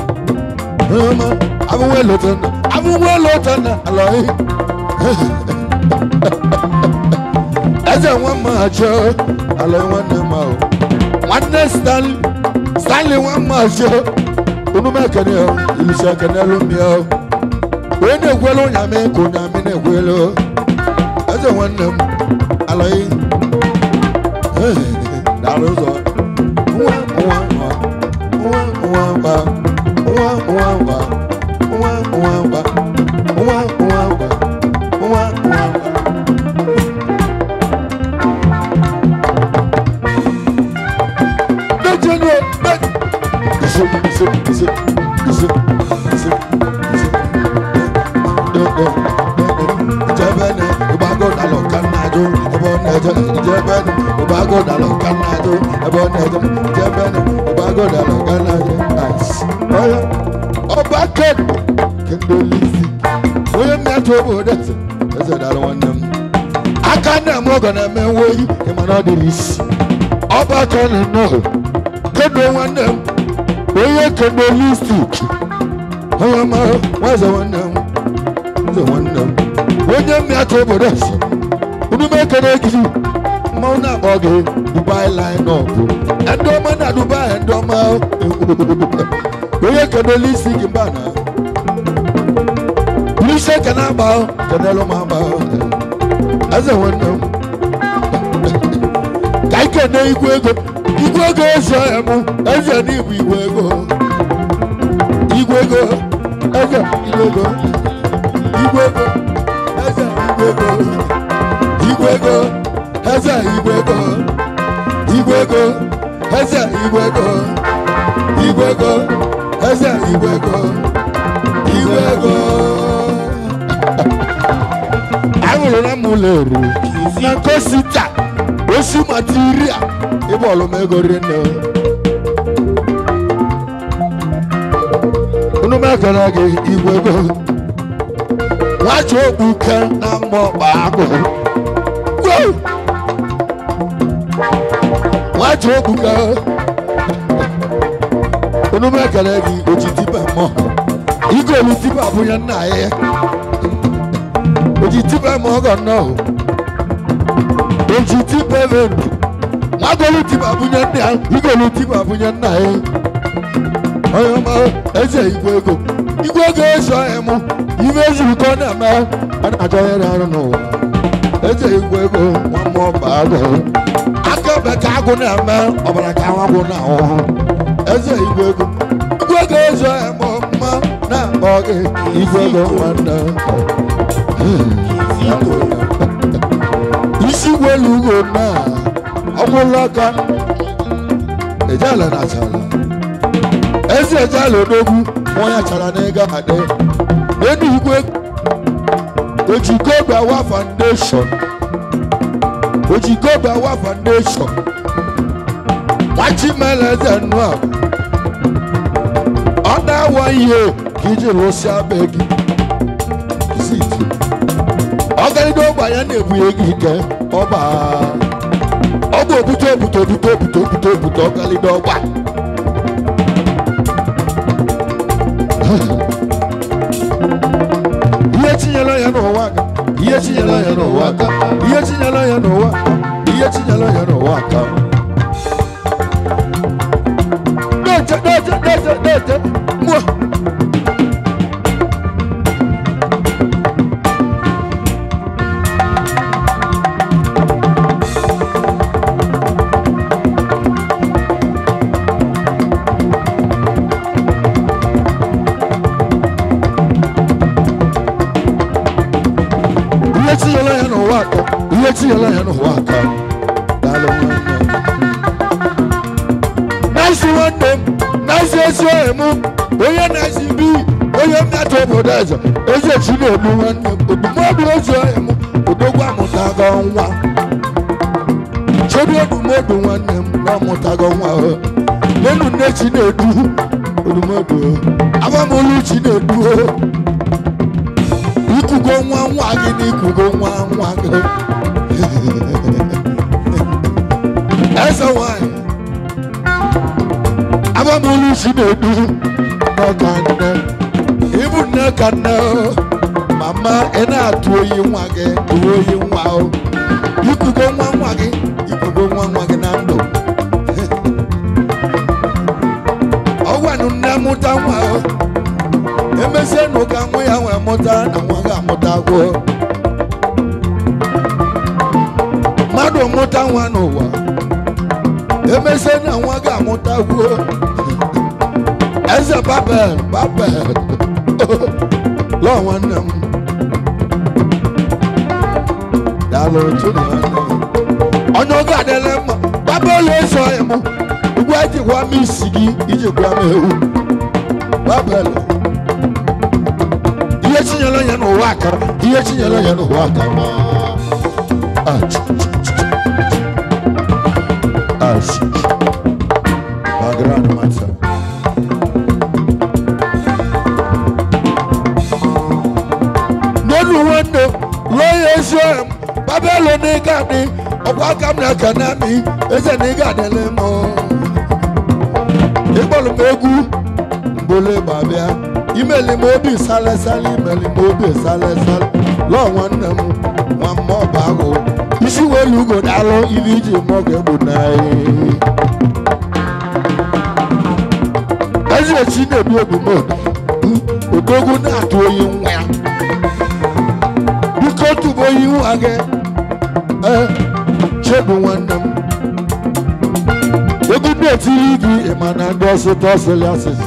abụnwa elote abụnwa elote na ala eze nwa mmaghachi ala nwanne m ahụ nwanne stanley stanley nwa mmazi onume ekene ya ilisi ekene lumi ya onye na-ekwelu ụnyamị ka ụnyamị na-ekwelu eze nwanne m alọghị dara ụzọ nwa nwa nwa nwa nwa nwa nwa nwa nwa nwa nwa nwa nwa nwa nwa nwa nwa Dejenu, de- Ise, ise, ise, ise, ise, ise. De- de- de- de. Ijebene, ịgbago dalụ ka nna jụ, ebe ọ na-eje. Ijebene, ịgbago dalụ ka nna jụ, ebe ọ na-eje. Ijebene, ịgbago dalụ ka nna jụ. Nice. Onye, ọba ken, kendo lisi. Onye mmetụ obodo eze, eze dalụ nwanne m. Aka nna m oge na-eme nwoyi, ịma na ọ dịrị isi. Ọba ken nnọọ kedo nwanne m onye kedo listik onye ma nwaze nwanne m nze nwanne m onye mmịata obodo esi udume ekele gị mmanwụ na-akpọ gị dubai line up ndị ọma na dubai ndị ọma onye kedo listik mba na polisi ekene agba kenelu m agba eze nwanne m ka ike na igwe ego igwe ego eze ya mụ eze n'igwe igwe ego igwe ego eze igwe ego igwe ego eze igwe ego igwe ego eze igwe ego igwe ego eze igwe ego igwe ego eze igwe ego igwe ego aṅụrụ na m ụlọ eri na nkosita osi matiria ịbọọlụ m ego rinne unu m ekele gị igwe ego nwachi okpuke na mma ọkpa agụ Wow! nwachi okpuke unu m ekele gị oji tipa mmụọ igolu tipa abụnye nna ya oji tipa mmụọ ọgọ nnọọ oji tipa ebe ndụ agolu tipa bunye nna ya igolu tipa bunye nna ya onye ọma eze igwe ego igwe ego eso ya mụ ime ezuru ka ọ na-eme a na-achọ ya arụ n'ụwa eze igwe ego nwa mmụọ ba agụ aka ebe ka agụ na-eme ọbara ka agụ na-ahụ eze igwe ego igwe ego eso ya mụ mma na-akpọ gị igwe ego nwanne isi gwelu ugo na ọgwụla aka ejala na achala ezi ejala odogwu nwa chara n'ịga adị enu igwe ojikobe awa foundation ojikobe awa foundation nwachimele eze nnu a ọ na-awa ihe ka iji rụsịa be gị ziti ọgarịda ọgba ya na-ebunye gị ike ọba ọ bụ obute obute obute obute obute obute ọgalide ọgba ihe tinyela ya n'ụwa aka ihe tinyela ya n'ụwa aka ihe tinyela ya n'ụwa aka ihe tinyela ya n'ụwa aka na-ete na-ete na-ete na-ete mmụọ ihe tinyela ya n'ụwa aka ihe tinyela ya n'ụwa aka daalụ nwanne m. naisi nwanne m naisi ezi ohe m onye naisi bi onye mmetụ obodo eze eze chi na-egbu nwanne m odumodu ezi ohe m odogwu amụtago nwa chebi odumodu nwanne m na ọmụtago nwa o. nenu nne chi na-edu odumodu o. abamolu chi na-edu o. ikugo nwa nwa gị na ikugo nwa nwa gị eze nwanyị abamolu si na-edu n'ọka nne ịbụ nne ka nne o. mama ị na-atụ oyi nwa gị tụọ oyi nwa o ikugo nwa nwa gị ikugo nwa nwa gị na ndụ ọgwanụ nne mụta nwa o emezie na ụka nwa ya wee mụta na nwa ga-amụta gwuo mmadụ mụta nwa n'ụwa emezie na nwa ga-amụta gwuo eze babel babel lọọ nwanne m daalụ tụrụ nwanne m onye oge adịla mma babel ezoghị m ugbu a jikwa m isi gị ijikwa m ewu babel ihe chinyere ya n'ụwa aka ihe chinyere ya n'ụwa aka ma Ah, ch- ch- ch- ch- Ah, sh- sh- background matter. n'elu nwanne lụọ ya ezi ọhịa m babelo na ịga adị ọkwa aka m na-aka na amị eze na ịga adịla m ịkpọrọ m egwu mbole babịa imeli m obi salesala imeli m obi salesala lọọ nwanne m nwa mma ọba ahụ isi welu ugo daalụ ibe iji mụọ ga-egbu n'anyị ezi echi na-ebi odumodu odogwu na-atụ oyi nwa ya biko tụba oyi nwa gị ee chebu nwanne m egwu na-etiri gị ịma na ndị ọsịta ọsịlị asịsị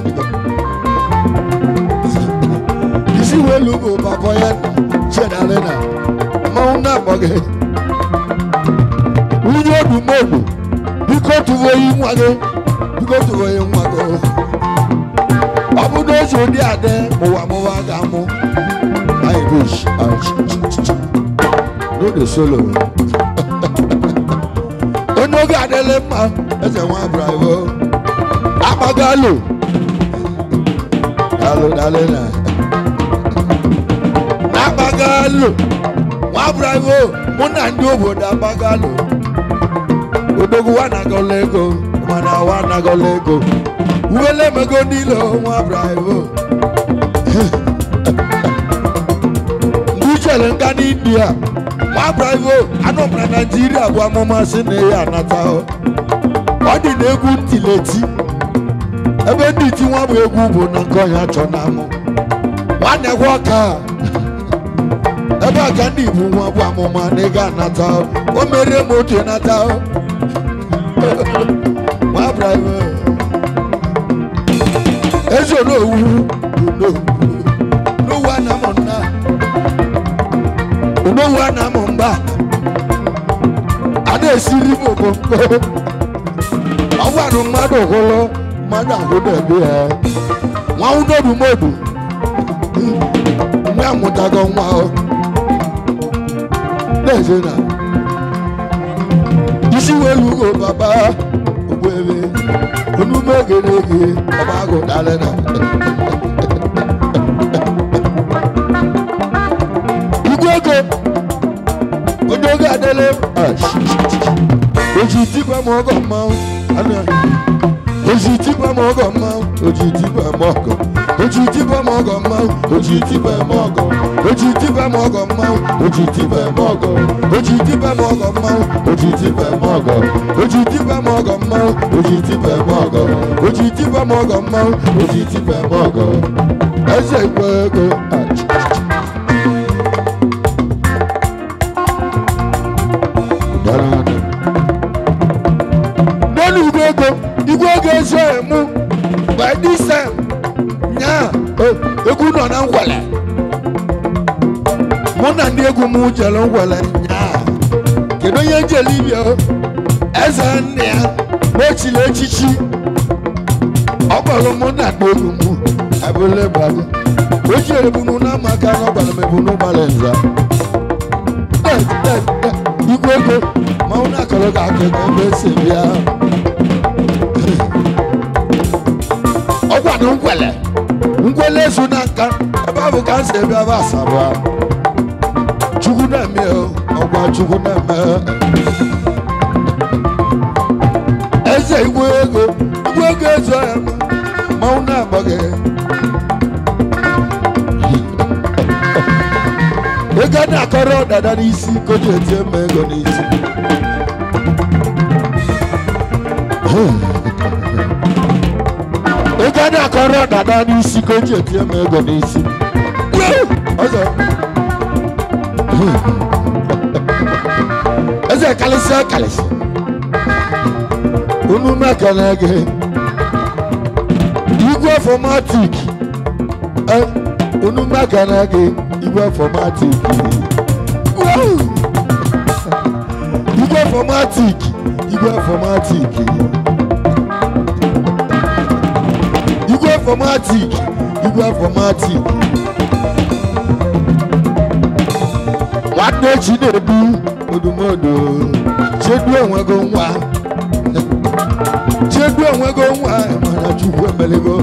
isi welu bụ papa ya chedara na mmanwụ na-akpọ gị nwunye odumodu biko tụba oyi nwa gị biko tụba oyi nwa gị ọ bụ na ozi ụdị adị mụwa mụwa ga-amụ anyị bush n'oge solo onye oge adịla mma eze nwa bravo agbagalo dalo dalo na agbagalo nwa bravo mụ na ndị obodo agbagalo odogwu wa nagọla ego mana wa nagọla ego uwele mego niile nwa bravo mgbe ichere nga n'india nwa bravo anọ m na naijiria bụ amụma si na ya anata ọ dị na egwu ntileti ebe ndị iti nwa bụ egwu bụ na nke ọnya chọ na amụ nwanne gwa ọka ebe a ka ndị igbo nwa bụ amụma na ịga anata ọ. o mere m otu nata ọ. nwa bravo ezi onowu n'owu anamụ nna onowu anamụ mgba a na-esiri m okomko ọ gwarụ mmadụ hụrụ mmadụ ahụdebi ya nwa unodumodu nwa amụtago nwa ọ na-eze na isi welu ugo baba ogbuebe onume gere ege ọba agụ dara na igwe ego onye oge adịla oji dịkwa m ọgọ mmanwụ anụ ya oji tipa m ọgọ mma oji tipa m ọgọ oji tipa m ọgọ mma oji tipa m ọgọ oji tipa m ọgọ mma oji tipa m ọgọ oji tipa m ọgọ mma oji tipa m ọgọ oji tipa m ọgọ mma oji tipa m ọgọ oji tipa m ọgọ mma oji tipa m ọgọ eze igwe ego achị dara n'elu igwe ego igwe ego ezo emu by this time nyaa o, egwu nọ na ngwele mụ na ndị egwu m jere ngwele nyaa kedu onye jere ibia o? eze nna ya n'echili echichi ọ kpọrọ mụ na ndị egwu m abụle gbago o jere bunu na maka na ọ gwara m ebunu gbara nza Dead, dead, dead. igwe ego ma ọ na-akọrọ gị aka ego ebe esi bịa ọgwa na ngwele ngwele ezu na nka ebe ahụ ka m si ebe ebe asaba chukwu na-eme o, ọgwa chukwu na-eme eze igwe ego igwe ego ezo ya ma mmanwụ na-agba gị ego a na-akọrọ dada n'isi ka o ji etie mma ego n'isi ego a na-akọrọ dada n'isi ka o ji etie mma ego n'isi ọzọ eze kalịsịa kalịsị unu mekana gị igwe fọmatik unu mekana gị igwe fọmatik igwe fọmatik igwe fọmatik igwe fọmatik igwe fọmatik nwanne chi na-ebu odumodo chedu onwego nwa chedu onwego nwa mana chukwu emelego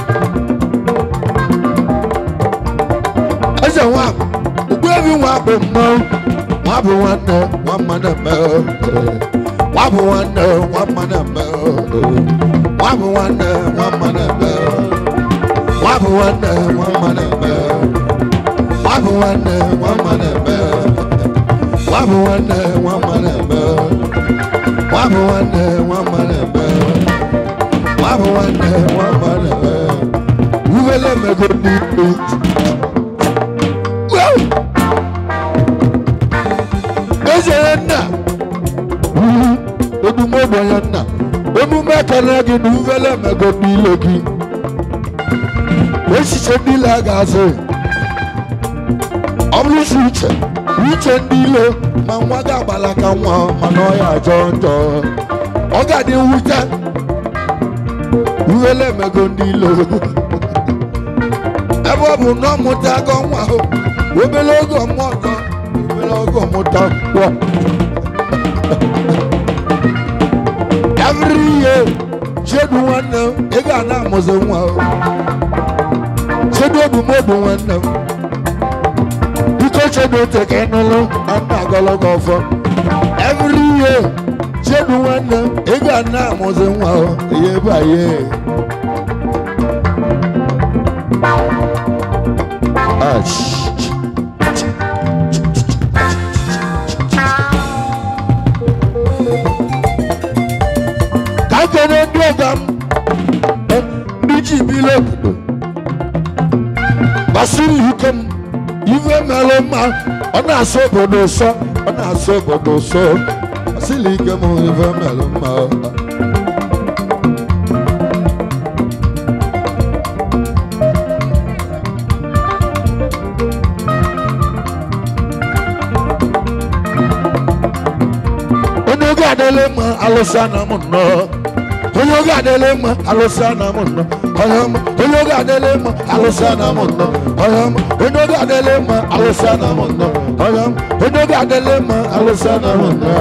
eze nwa ogbuebi nwa bụ mmanwụ nwa bụ nwanne nwa mma na-eme nwa bụ nwanne nwa mma na-eme nwa bụ nwanne nwa mma na-eme nwa bụ nwanne nwa mma na-eme nwa bụ nwanne nwa mma na-eme nwa bụ nwanne nwa mma na-eme nwa bụ nwanne nwa mma na-eme nwa bụ nwanne nwa mma na-eme uvele mego n'ikpe ezere nna odumodo ya nna emume ekele gị na uvele mego n'ile gị echiche niile a ga-azụ ọ bụrụ si uche uche ndị ilo ma nwa gị agbala ka nwa mana ọ ya ajọ njọ ọ ga-adị nwute uvele emego ndị ilo ebe ọ bụ na ọ mụta agọ nwa ahụ obere oge ọmụọ ọzọ obere oge ọmụta kwọ every year chedu nwanne m ị ga na-amụzi nwa o chedu odumodu nwanne m biko chedu ote ka ị nụlụ na nna agọlọgọ ọfọ every year chedu nwanne m ị ga na-amụzi nwa o ihe baye ka kene ndị ọga m eh, ndị ji bile obodo gbasiri ike m ife mere mma ọ na-asọ obodo ụsọ ọ na-asọ obodo ụsọ gbasiri ike m ife mere mma onye oge adịla mma alụsị na m nnọọ onye oge adịla mma alụsị na m nnọọ onye ọma onye oge adịla mma alụsị na m nnọọ onye ọma onye oge adịla mma alụsị na m nnọọ onye ọma onye oge adịla mma alụsị na m nnọọ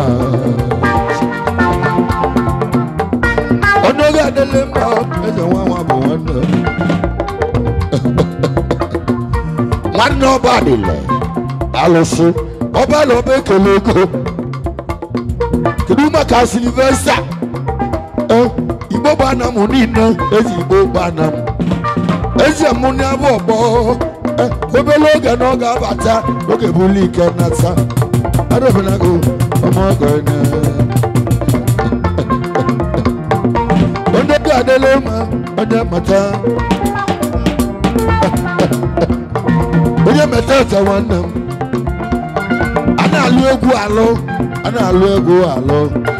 onye oge adịla mma eze nwa nwa bụ nwanne nwanne ọba adịla alụsị ọba na ọba ekele ego kedu maka silvesta igbo igbo gbana m niile ezi igbo gbana m ezi mụ na abụ ọgbọ Eh, obere oge na ọ ga-abata oge bụlu ike nata adọbenago ọmọgọ na onye ga adịla mma onye mata onye meta ete nwanne m a na-alụ egwu alụ a na-alụ egwu alụ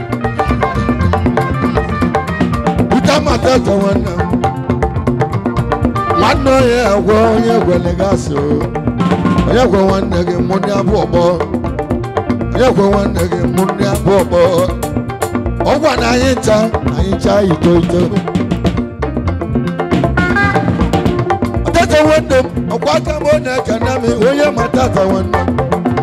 Peter mata ete nwanne m nwanne onye agwa onye gwele gasị onye gwa nwanne gị mụ ndị abụ ọgbọ onye gwa nwanne gị mụ ndị abụ ọgbọ ọgwa na anyị ncha anyị ncha ito ito ọtata nwanne m ọkwa aka m ọ na-ekene m onye ma tata nwanne m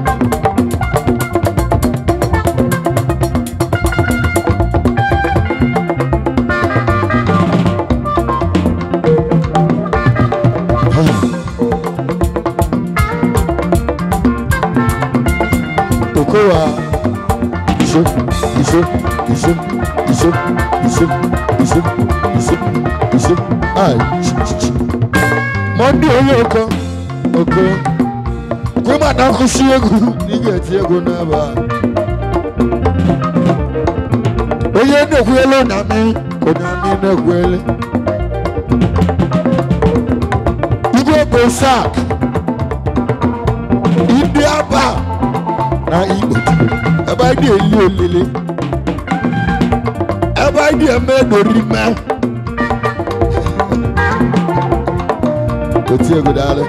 Okowa iso iso iso iso iso iso iso iso ai mọndé onye oko oko kwe ma na nkwụsị egwu ị ga-eti egwu n'ebe a onye na-ekwuelu na mi onye ami na-ekwuelu igwe bụ sak ndị aba na igbo ebe anyị na-eli olili ebe anyị na-eme dorime oti egwu daalụ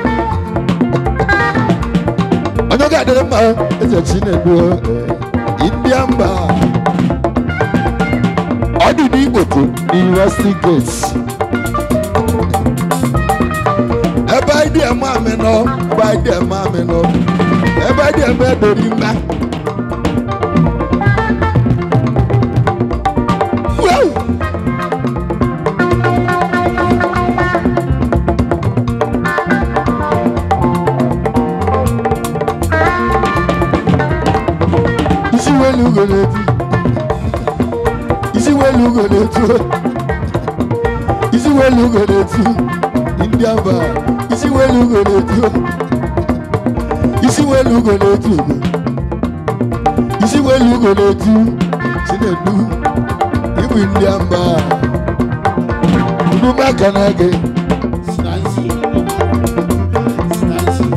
onye ọ ga-adịrị mma eze chinedu india mba ọ dị n'igboto university gates ebe anyị dị eme amị nọ ebe anyị dị eme amị nọ ebe anyị dị eme dorime Wow! isi welu ugo na-etu isi welu ugo na-etu isi welu ugo na-etu ndị aba isi welu ugo na-etu isi welu ugo na-etu ugo isi welu ugo na-etu chinedu ịbụ ndị aba unu maka na gị Stanzi. Stanzi.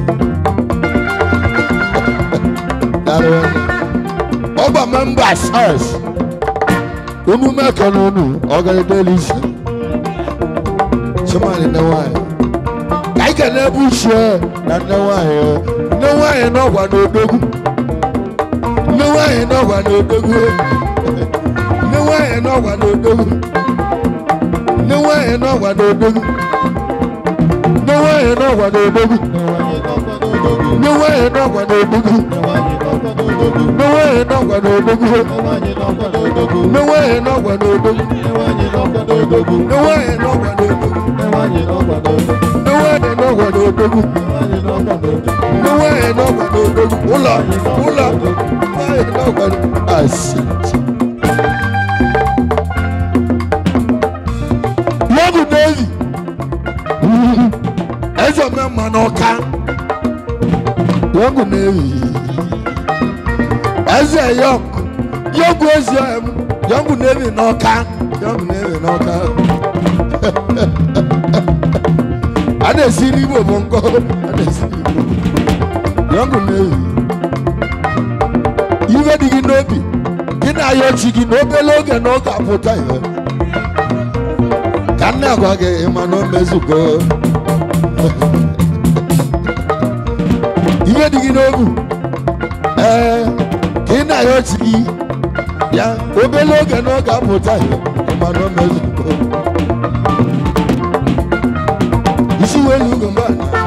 dara ọgba members us unu maka na unu ọgarịdeli isi chimani nne nwanyị ka anyị ga na-ebu uche na nne nwanyị nne nwanyị n'ọgwa n'odogwu nne nwanyị n'ọgwa n'odogwu nne nwanyị n'ọgwa n'odogwu nne nwanyị n'ọgwa n'odogwu nne nwanyị n'ọgwa n'odogwu nne nwanyị n'ọgwa n'odogwu nne nwanyị n'ọgwa n'odogwu nne nwanyị n'ọgwa n'odogwu nne nwanyị n'ọgwa n'odogwu nne nwanyị n'ọgwa n'odogwu nne nwanyị n'ọgwa n'odogwu ụlọ ụlọ nwanyị n'ọgwa n'odogwu asị lọgụ n'ezi eze omemma n'ọka lọgụ n'ezi eze yọk yọgụ ezi em yọgụ n'ezi n'ọka yọgụ n'ezi n'ọka a na-esi n'igbo bụ nkọ a na-esi n'igbo yọgụ n'ezi iwe dị gị n'obi gị na-ayọ chi gị n'obere oge na ọ ga-apụta ihe ka nne agwa gị ịma na o mezugo ihe dị gị n'obu ee ka ị na-ayọ chi gị ya obere oge na ọ ga-apụta ihe ịma na o mezugo isi welu ugo mba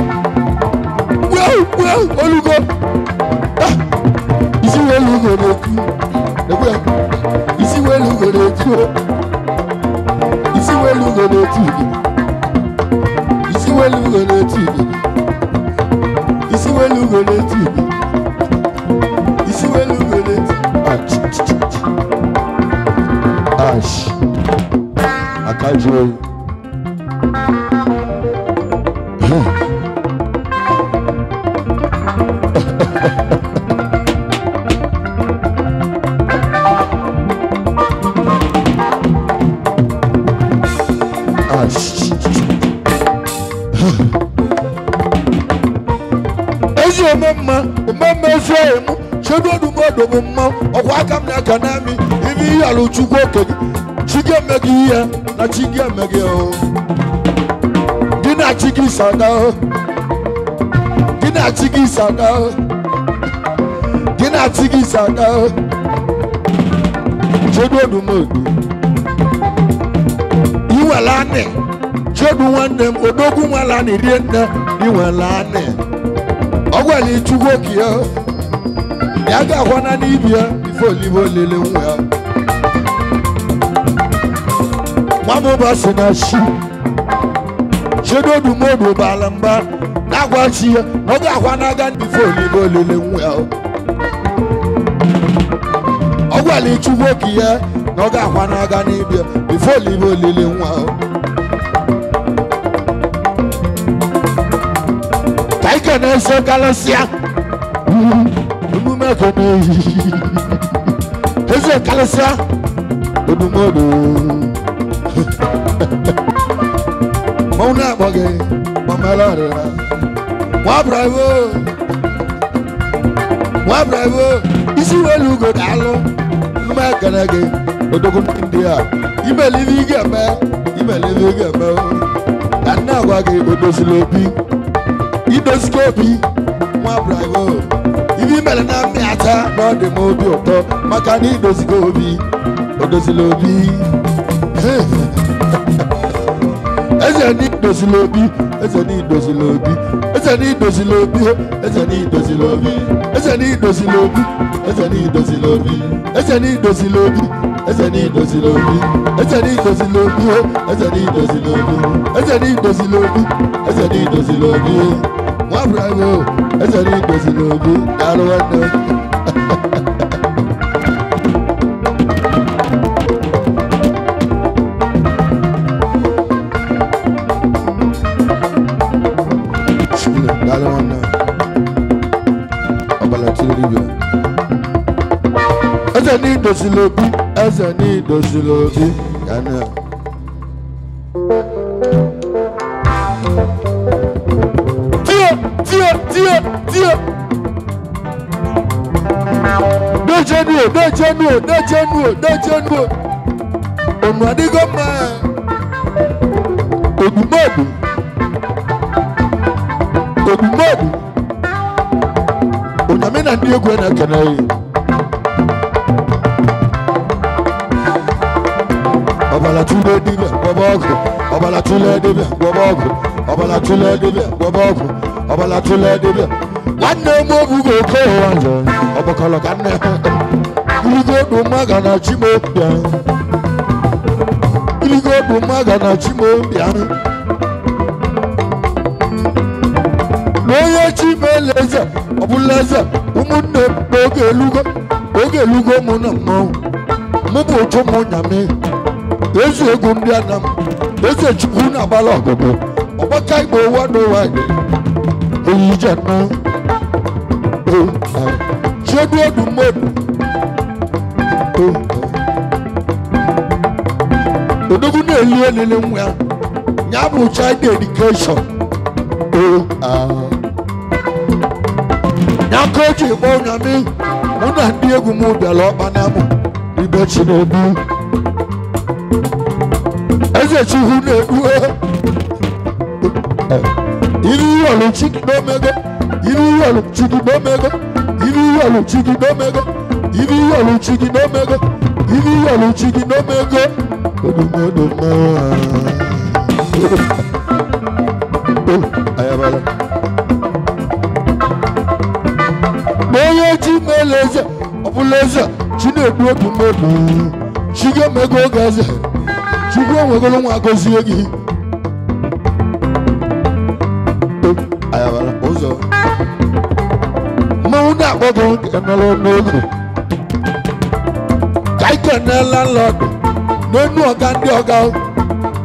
wew wew olugo Ah! isi welu ugo na-etu ekwe isi welu ugo na-etu o. isi welu ugo na-etu ugo isi welu ugo na-etu ugo isi welu ugo na-etu ugo isi welu ugo na-etu Ah, ch- ch- ch- ch. ash ka jụọ oyi Ah, shh, shh, shh. ezi ome mma mmemme ezi oyi mụ chedo odumodo bụ mma ọkwa aka m na-aka n'ami ibe ihe alụ chukwu oke gị chi gị eme gị ihe na chi gị eme gị o gị na chi gị sada o gị na chi gị sada o gị na chi gị sada o chedo odumodo iwere anị chedo nwanne m odogwu nwala anị rie nne iwere anị ọ gwara ichukwu oke ya ya ga-akwana n'ibi ya ife olive olele nwa ya nwamụba si na shi chedodumodu bara mba na-agwa chi ya na ọ ga-akwa n'aga ife olive olele nwa ya ọ gwara ichukwu oke ya na ọ ga-akwa n'aga n'ibi ya ife olive olele nwa ya ka ike na-ese kalịsịa emume ka na-eyi eze kalịsịa odumodu mmanwụ na-akpọ gị mamala ọrịra nwa bravo nwa bravo isi welu ugo daalụ emume ekene gị odogwu ndị a imelive ị ga-eme imelive ị ga-eme ka nne agwa gị odozila obi idozikwa obi nwa bravo ibe imere na mmịata na ọ dị m obi ụtọ maka na idozikwa obi odozila obi eze na idozila obi eze na idozila obi eze na idozila obi eze na idozila obi eze na idozila obi eze na idozila obi eze na idozila obi eze na idozila obi eze na idozila obi eze na idozila obi eze na idozila obi eze na idozila obi nwa bravo eze na idozila obi daalụ nwanne m. Shule, daalụ nwanne m. ọbara tiri dibịa eze na idozila obi eze na idozila obi ya na tie tie tie tie dejenuo dejenuo dejenuo dejenuo onu adịgo mma odumodu odumodu onyame na ndị egwu na-ekene ya ọbara tụle dibịa gwọba ọgwụ ọbara tụle dibịa gwọba ọgwụ ọbara tụle dibịa gwọba ọgwụ ọbara tụle dibịa nwanne m obugo oke ụwa nzọ ọgbakọlọ ka nne iligo odu mmaga na chimobịa iligo odu mmaga na chimobịa n'onye chi meela eze ọbụla eze ụmụnne m n'oge elugo oge elugo mụ na mmanwụ mụ bụ ụtụ mụ nyame eze egwu ndị anam eze chukwu na-agbala ọgụgụ ọgbaka igbo ụwa n'ụwa dị eyije na chedu odu mmadụ odogwu na-eli elele nwa ya ya bụ child education n'aka o ji gba ụnyamị mụ na ndị egwu m bịara ọkpa na mụ ibe chinedu eze chukwu na-edu iri ihe ọlụ chiki n'omego iri ihe ọlụ chiki n'omego iri ihe ọlụ chiki n'omego iri ihe ọlụ chiki n'omego iri ihe ọlụ chiki n'omego odumodo ayabala n'onye ji meela eze ọbụla eze chi na-edu otu mmadụ chi ga-emego oge eze chukwu enwegoro nwa gọzie gị ayabala ụzọ mmanwụ na-akpọ gị kenara n'oge ka ike na landlord n'enu ọga ndị ọga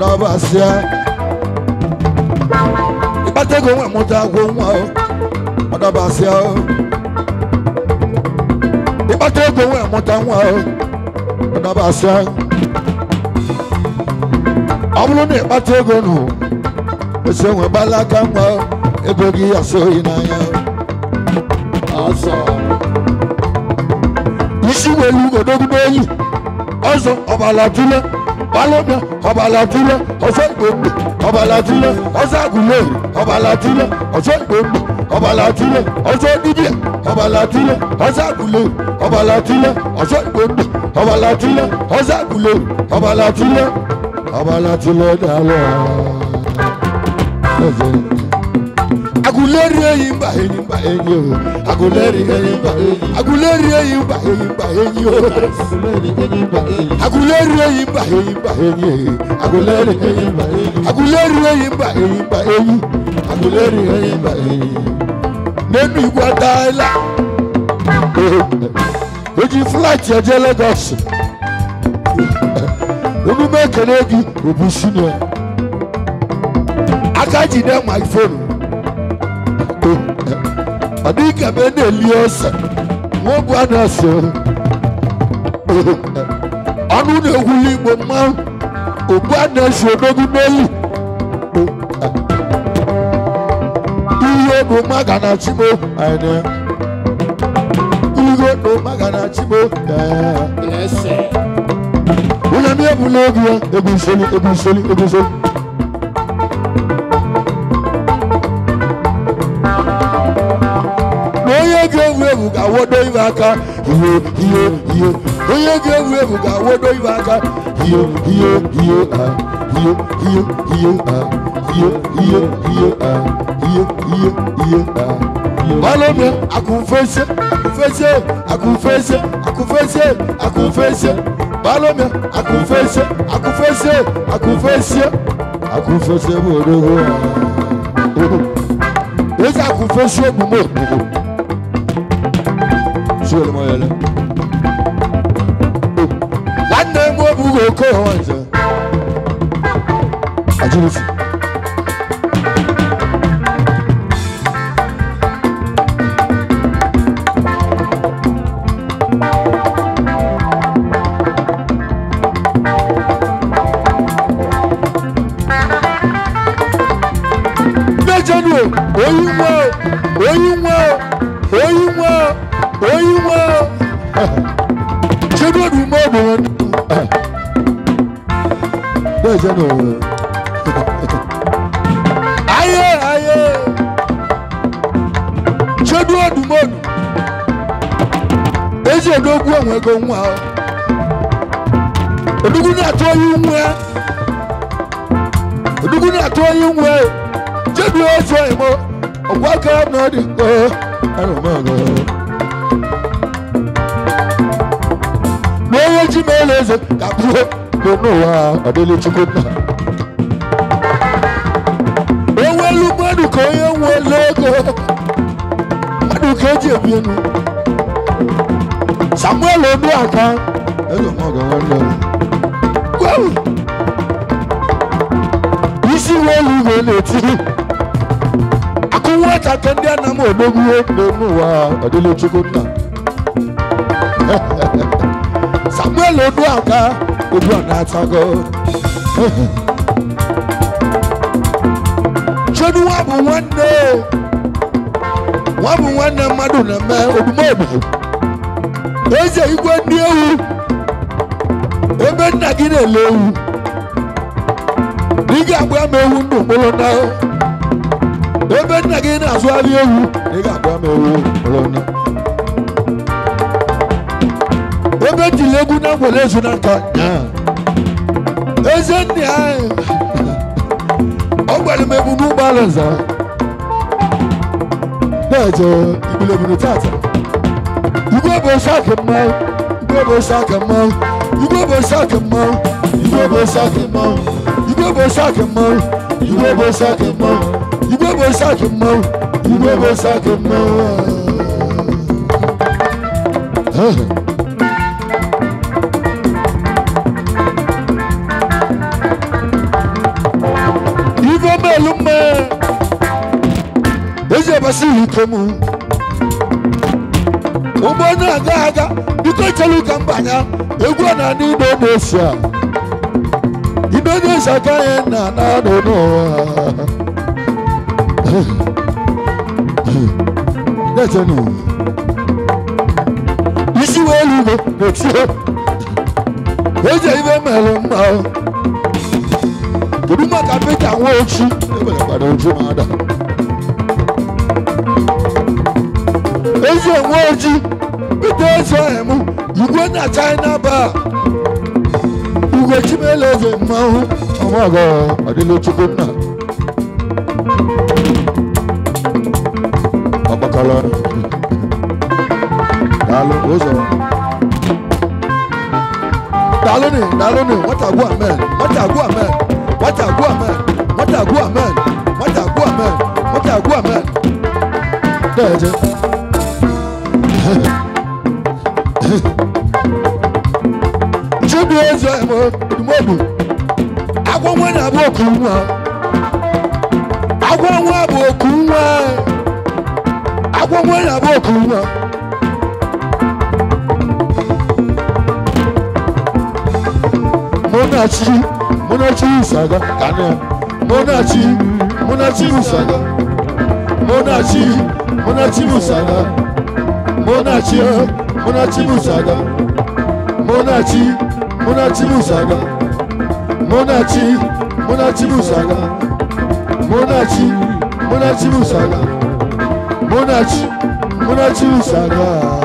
ọdọbasịa ịkpata ego nwe mụta agwụ nwa o ọdọbasịa o ịkpata ego nwe mụta nwa o ọdọbasịa ọ bụrụ na ịkpata ego nụ esi enwe gbalaka nwa o ego gị asọghị n'anya o ọsọ isi welu odogwu enyi ọzọ ọbala tule balọbịa ọbala tule ọzọ igbo mgbe ọbala tule ọzọ agụleri ọbala tule ọzọ igbo mgbe ọbala tule ọzọ dibịa ọbala tule ọzọ agụleri ọbala tule ọzọ igbo mgbe ọbala tule ọzọ agụleri ọbala tule ọbala tule daalụ aguleri eyi mba enyi mba enyi o aguleri eyi mba enyi aguleri eyi mba enyi mba enyi o aguleri eyi mba enyi mba enyi aguleri eyi mba enyi aguleri eyi mba enyi mba enyi aguleri eyi mba enyi nínú ìgbà dáìlà ojú fúláìtì ẹjẹ lagos onímọ̀ ekele gị obu senior aka jide my phone ọ dị ka ebe na-eli ose nwa bụ a na-ese ọnụ na-egwuli igbo mmanwụ ogbu a na-esi odogwu n'elu ihe bụ maga na chimo anyị ihe bụ maga na chimo lẹsẹ onye mi ebula egwu ya egwu nsoli egwu nsoli egwu nsoli na onye ga-ewu ewu ga-awodo ibe aka ihe ihe ihe onye ga-ewu ewu ga-awodo ibe aka ihe ihe ihe ah, ihe ihe ihe ah, ihe ihe ihe ah, ihe ihe ihe ah. balome akunfese akunfese akunfese akunfese akunfese balome akunfese akunfese akunfese akunfese bụ odogo ezi akunfese omume omume suwele mo yẹlẹ nwanne m obugo oke ọwa nze ajirifi mejanu oyi nwa oyi nwa oyi nwa oyi nwa chedo du mo bo mejanu aye aye chedo du mo ezi odogwu onwe ego nwa odogwu na-atụ oyi nwa odogwu na-atụ oyi nwa jebi otu oyimo ọgwa aka m na ọ dị nkọ ana m aga na onye ji m ele eze ka bụrụ bụ n'ụwa ọdịlị chukwu nna onwelu mmadụ ka onye nwere ego mmadụ ka eji ebi enu samuel oduaka eze m ọga nwanne m gwawu isi welu igwe na-etiri akụ nwata ka ndị ana m odogwuo n'elu ụwa ọdịlị chukwu nna samuel oduaka egwu a na-atago chedu nwa bụ nwanne nwa bụ nwanne mmadụ na-eme odumodu eze igwe ndị ewu ebe nna gị na-ele ewu ị ga-agba m ewu ndụ mkpụrụ na ebe nna gị na-azụgharị ewu ị ga-agba m ewu mkpụrụ na ebe ejiri egwu na ngwere ezu na nka nyaa eze nne anyị ọ gwara m ebu n'ụgbọala nza na-eje ibilebiri tata igwe bụ osi aka mmanwụ igwe bụ osi aka mmanwụ igwe bụ osi aka mmanwụ igwe bụ osi aka mmanwụ igwe bụ osi aka mmanwụ igwe bụ osi aka mmanwụ igwe bụ osi aka mmanwụ igwe bụ osi aka mmanwụ elu mma ezi ebasi ike m ụgbọ na-aga aga biko chelu ka m banya egwu a na ndị indonesia indonesia ka anyị na na anọ n'ụwa na-echenu isi wee elu igbo na-etie eji ibe merụ mma kedu maka peta nwa ochi eberekwara ochi ma ada ezi onwe oji pete ezi ọhịa m igwe na china ba igwe chimele eze mmanwụ ọmọgọ ọdịla chukwu nna ọgbakọrọ daalụ ụzọ daalụ ni daalụ ni nwata gwu amen nwata gwu amen nwata gwu amen nwata gwu amen nwata gwu amen nwata gwu amen dẹ́ẹ̀jẹ́. Chibu ezi ẹ̀mọ́ ìdùmọ̀dù. Agwọ nwa na-abụ oku nwa. Agwọ nwa bụ oku nwa. Agwọ nwa na-abụ oku nwa. Munachi, Munachi Usaga, Kanya. Munachi, Munachi Usaga. Munachi, Munachi Usaga. Munachi, Munachi Usaga. Munachi, Munachi Usaga. Munachi, Munachi Usaga. Munachi, Munachi Usaga. Munachi, Munachi Usaga.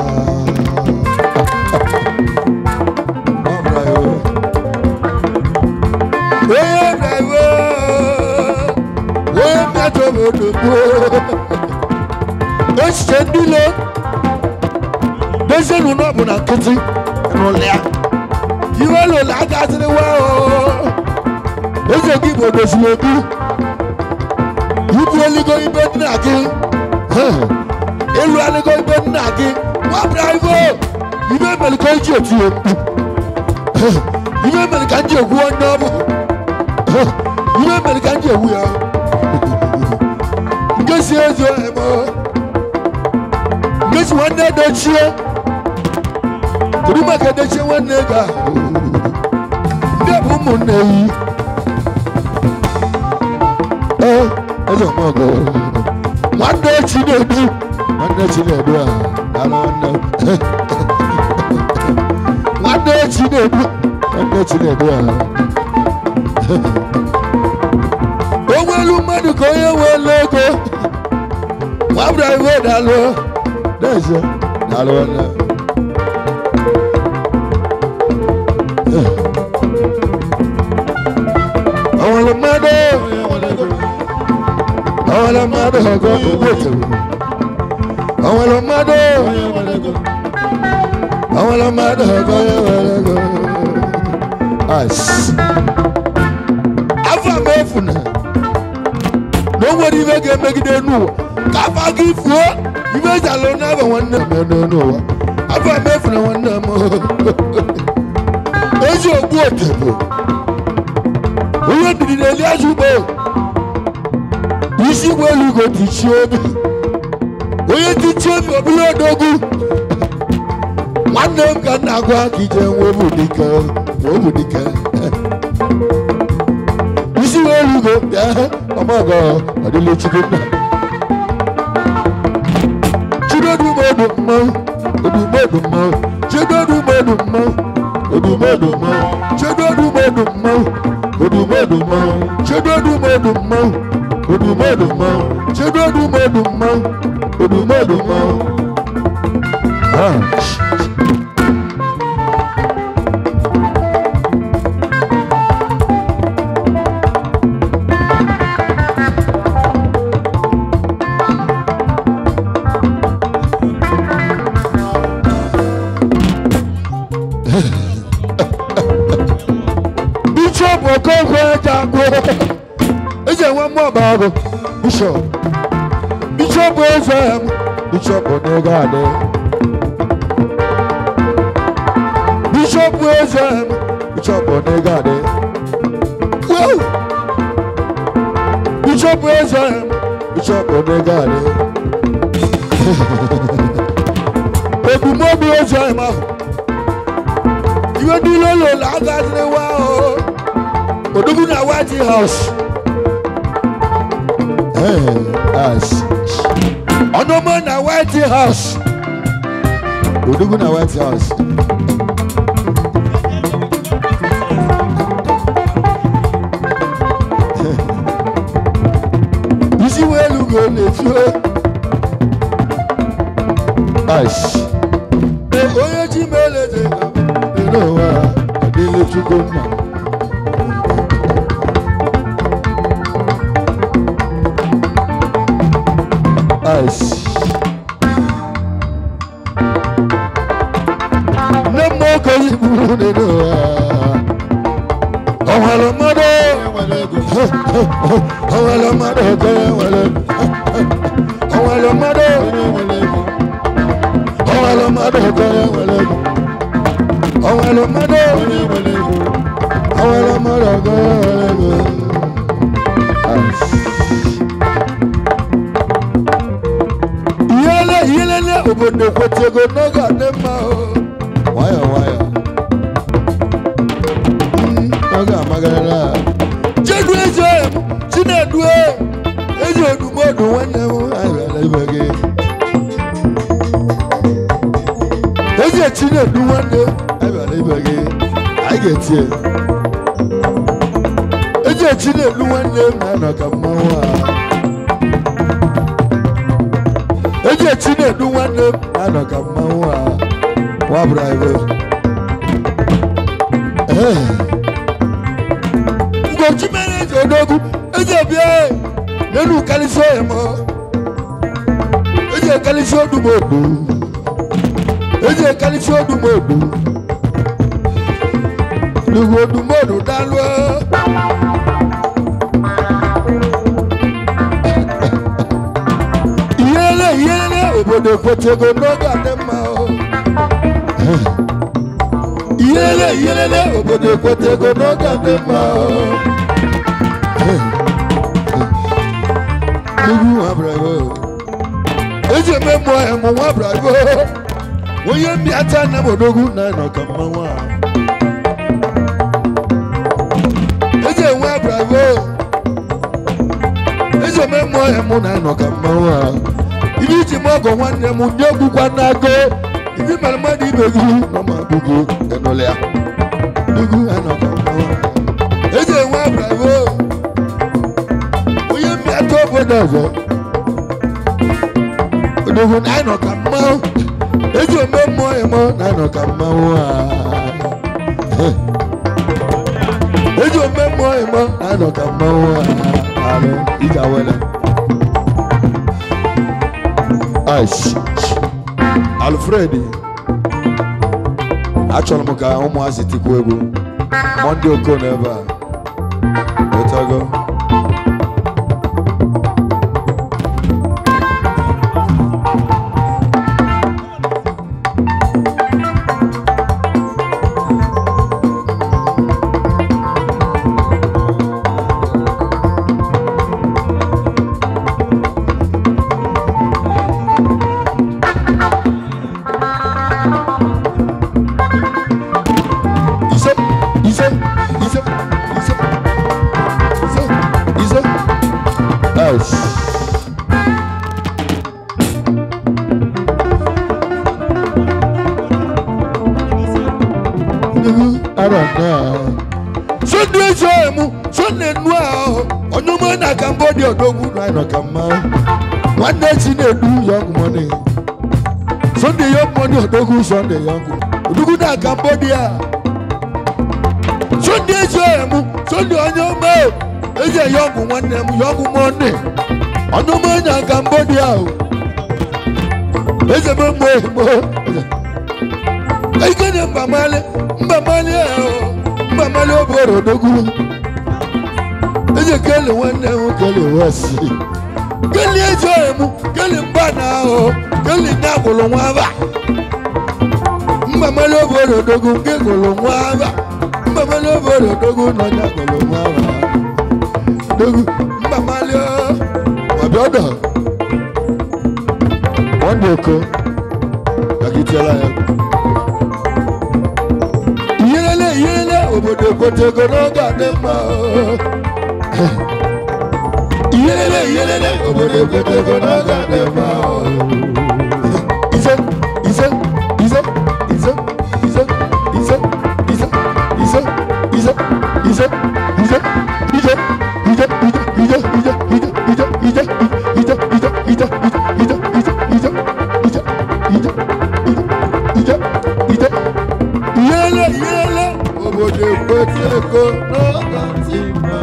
Onye na-ewe, onye mmetọ obodo gboo. Echiche ndị ilo, dozienụ na ọ bụ na nkịtị rụlịa. Iwe lụlụ agaziri wa o. Eze gị bụ odoziri obi. Ibu eligo ibe nna gị. Elu eligo ibe nna gị. Nwa bravo! Ibe mere ka o ji eti ya mkpu. Ibe mere ka m ji egwu onye ọ bụ. Ibe mere ka m ji egwu ya. Nke si ezi ohe m. Nke si nwanne edochie. Kedu maka edochie nwanne ego ahụ? Ndị bụ ụmụnne yi. Ee, eze ọmọgọ. Nwanne Chinedu. Nwanne Chinedu a, daalụ nwanne. Nwanne Chinedu. Nwanne Chinedu a. O nwelu mmadụ ka onye nwere ego. Nwabra iwe daalụ. N'ezie, daalụ nwanne. Ọnwere mmadụ. Ọnwere mmadụ ọgọ wetere. Ọnwere mmadụ. Ọnwere mmadụ ọgọ ya nwere ego. Ice. Afọ m efu na na o nwere ibe ga-emegide n'ụwa ka afọ gị fuo ibe eji alụ n'aba nwanne m n'ụwa afọ m efu na nwanne m ezi ogbu otebo onye ndidi na-eli azụ ugbo isi ụgbọ elu ugo tichie obi onye tichie obi obere odogwu nwanne m ka m na-agwa ka ije nwe bụ dike ma ọ bụ dike isi ụgbọ elu ugo bịa ọmọgọ ọdịle chukwu nna chidodumodu mmanwụ odumodu mmanwụ chidodumodu mmanwụ odumodu mmanwụ chidodumodu mmanwụ odumodu mmanwụ chidodumodu mmanwụ odumodu mmanwụ chidodumodu mmanwụ odumodu mmanwụ Ah, sh- bishọp okonkwo jagbo eji enwe mmụọba ọgụ bishọp bishọp eze m bishọp n'ego adị bishọp eze m bishọp n'ego adị Wow! bishọp bishop eze bishop onegari ebumnobi eze ahụ iwe niile ụlọ agadịrị wa o odogwu na white house ọnụọma na white house odogwu na white house isi welu go na-etu Ash. onye ji meleze n'ụwa adịle chukwu nna Ash. nne m oke igburu n'ụwa ọ nwere mmadụ ọ nwere mmadụ oke nwere ọ nwere mmadụ ọnwere mmadụ oke nwere ego ọnwere mmadụ ọnwere mmadụ oke nwere ego ihele ihele obodo kwetego n'oge a dị mma o nwayọ nwayọ Mm, oge amagarala jedu eze chinedu ezi odumodu nwanne m anyị bịara ibe gị ezi echi na-edu nwanne abịara ibe gị anyị ga-etie eji echi na-edu nwanne m na-anọ ka mmanwụ a eji echi na-edu nwanne m na-anọ ka mmanwụ a wabra ibe ugochi mere eze odogwu eji ebie n'elu kalisi oyi m eji ekalisi odumodu eji ekalisi odumodu lugbo odumodu dalụ ihele ihele obodo ekwetego n'oge adị mma o ihele ihele obodo ekwetego n'oge adị mma o lugbo nwa bravo eji eme mmụọ ya mụ nwa bravo onye mbịata nna m odogwu na-anọ ka mmanwụ a eji enwe bravo eji eme mmụọ ya mụ na-anọ ka mmanwụ a ibe iji m ọgọ nwanne m ndị egwukwa n'ago ibi mere mmadụ ibe gị nọ ma bụgo enụlị ya dugwu anọ ka mmanwụ a eji enwe bravo onye mbịata obodo ọzọ odogwu na-anọ ka mmanwụ eji ome mmụọ ya mọ na-anọ ka mmanwụ a eji ome mmụọ ya mọ na-anọ ka mmanwụ a alụ ije awele Aish Alfred achọrọ m ka ụmụazị tikwu egwu Monday oko n'ebe a wetago ise ise ise ise ise ise Aish Sunday ezo emu Sunday nu ahụ onye ụmụ na Cambodia odogwu na ịnọ ka mma nwanne chi na-edu young money Sunday young money odogwu Sunday young odogwu na Cambodia Sunday ezo emu Sunday onye ụmụ eze young nwanne m young money onye ụmụ na Cambodia o eze m mgbe mgbe ike na mbamali mbamali ahụ mbamali obere odogwu eze kele nwanne m kele wasi kele eze emu kele mba na ahụ kele nne agwụrụ nwa aba mbamali obere odogwu nke gwụrụ nwa aba mbamali obere odogwu na onye agwụrụ nwa aba odogwu mbamali o ọdọ wọ́ndé oko kàkìtìọ́lá yẹn. iyelele iyelele obodo kotoko n'oge adị mma o. iyelele iyelele obodo kotoko n'oge adị mma o. ise ise ise ise ise ise ise ise ise ise ise ije ije ije ije ije ije ije ije ije ije ije ije ije ije ije ije ije ije yele yele obodo ekweteko n'oge ntị mma.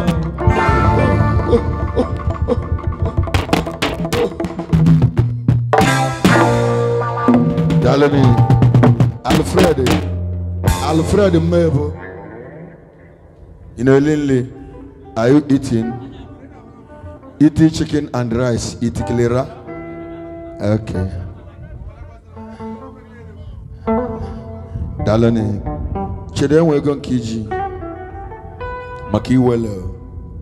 Dalini Alfred Alfred Mmebo Inolinle are you eating eating chicken and rice eat clearer okay Dalini chere enwe ego nke iji maka iwele o.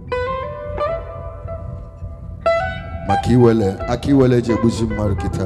maka iwele aka iwele eji egbuzi mmadụ kịta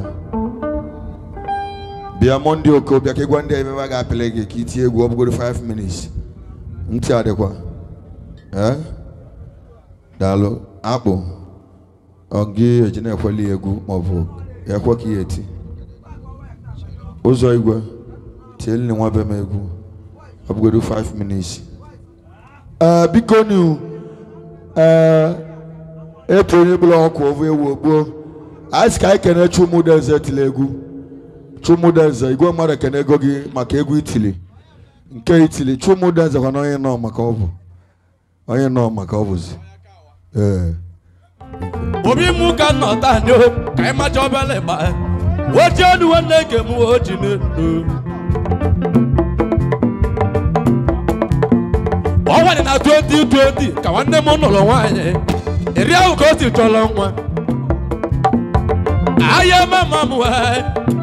bịa mọnde oko bịa ka ịgwa ndị a ebe a ga-apịlị gị ka itie egwu ọ bụgoro 5 minutes ntị adịkwa ee daalụ akpụ ọ gị eji na-ekweli egwu maọbụ ekwe ka ihe eti ụzọ igwe tieli na nwa be m egwu ọ bụgoro 5 minutes ee biko nu ee etu onye bụla ọkụ ovu ewu ogbuo anyị sị ka anyị kene chumudenze tili egwu chumudenze igwe mmadụ ekene ego gị maka egwu itili nke itili chumudenze kwana onye nọ maka ọ bụ onye nọ maka ọ bụzi ee obi mụ ka nọ taa ndị o ka anyị macha obele gba oji ọnụ nwanne nke m oji n'elu ọnwa dị na 2020 ka nwanne m nụrụ nwaanyị eri ahụ ka o si chọrọ nwa ahịa mama m wee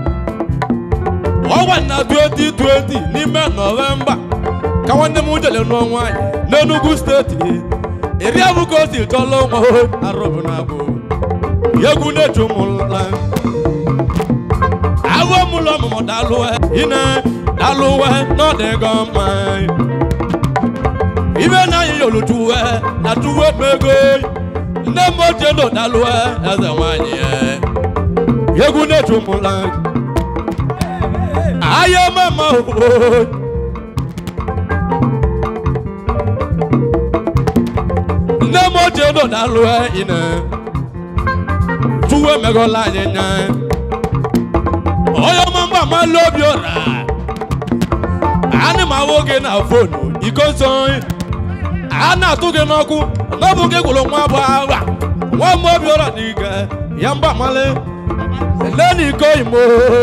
ọnwa dị na 2020 n'ime nọvemba ka nwanne m jere nụọ nwaanyị n'Enugu steeti eri ahụ ka o si chọrọ nwa o arụbụ na abụ egwu na-eju m nla awọ m ụlọ ọmụmụ dalụwe ine dalụwe n'ọdịgo mma ibe na anyị yolujuwe na tuwe mego nne m ochie nọ dalụwe eze nwanyị ya egwu na-eju m nla ahịa mama o nne m ochie nọ dalụwe ine tuwe megola anyị nya onye ọma mgba amalụ obi ụra anị ma nwoke na fonu iko nsọ a na-atụ gị n'ọkụ n'ọbụ gị gwụrụ nwa bụ agha nwa m obi ụra dị ike ya mgba amalị ele na iko imo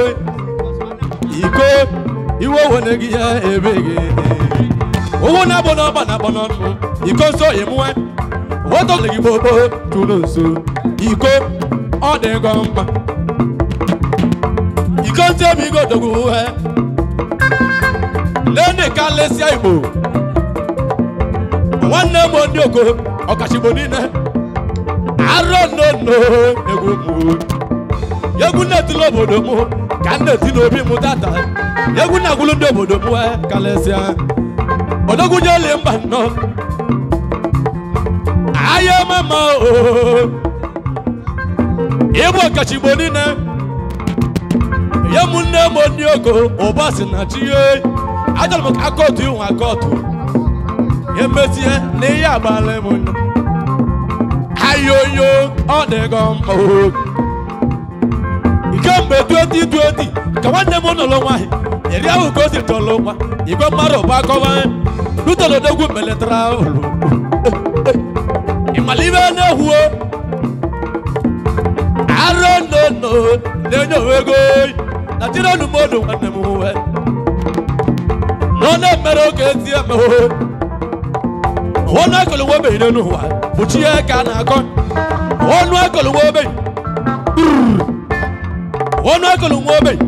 iko iwe wene gị ya ebe gị owu na-abụ n'ọgba na-akpọ n'ọnụ iko nsọ emuwe wotọlị gị gbogbo tụrụ nso iko ọ dịgo mkpa iko ntị ebe igo dogwu uwe nene ka lesịa igbo nwanne m ndị oko ọkachigbo niile arọ nnono egwu mụ egwu na-etili obodo mụ ka m na-eti n'obi mụ tata egwu na-agwụlụ ndị obodo mụ wee kalesịa odogwunyeli mba nnọọ ahịa mama o ịbụ ọkachigbo niile ya mụ nne m ndị ogo ụba si na chi ye achọrọ m ka akọtụ ihu akọtụ emezie na ihe agbala m nya ayoyo ọ dịgo mma o kemgbe 2020 ka nwanne m nọrọ nwaanyị eri ahụ ka o si chọrọ nwa igwe mmadụ bụ akọwa lutelodogwu meletara ụlọ ịmala ibe na-ehuo arọ nnono na-enye onwe ego na tiri olu mmadụ nwanne m nwe na ọ na-emere oge ezi emehụ ọnụ akụlụ nwa obenye n'ụwa bụ chi ya ka a na-akọ ọnụ akụlụ nwa obenye ọnụ akụlụ nwa obenye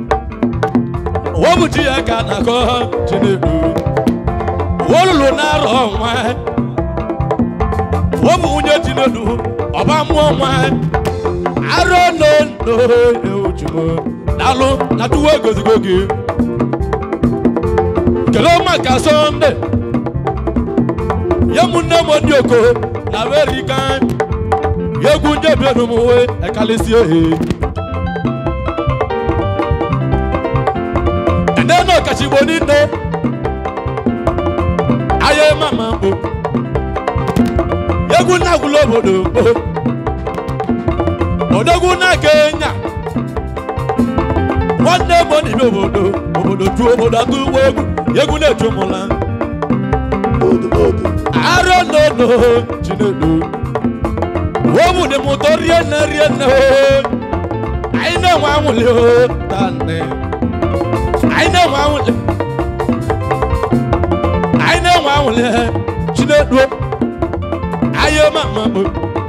ọ bụ chi ya ka a na-akọ chinedu olulu na-arọ nwa ọ bụ nwunye chinedu ọba mụọ nwa arọ no no ewujumo daalụ na tuwo egozigo gị kelee maka sọnde ye mu nne m ndị oko na amerika yegwu ndị ebienu m we ekalịsị ohe ene na ọkachigbo niile ahịa mama mbụ egwu na-agwụla obodo mbụ odogwu na kenya nwanne m n'ime obodo obodo tu obodo atụ ụgbọ egwu egwu na-eju mụla arọ nono chinedu obu dị m ụtọ rie nne rie nne o anyị na-enwe anwụli o tanne anyị na-enwe anwụli anyị na-enwe anwụli chinedu anyị ma ma bụ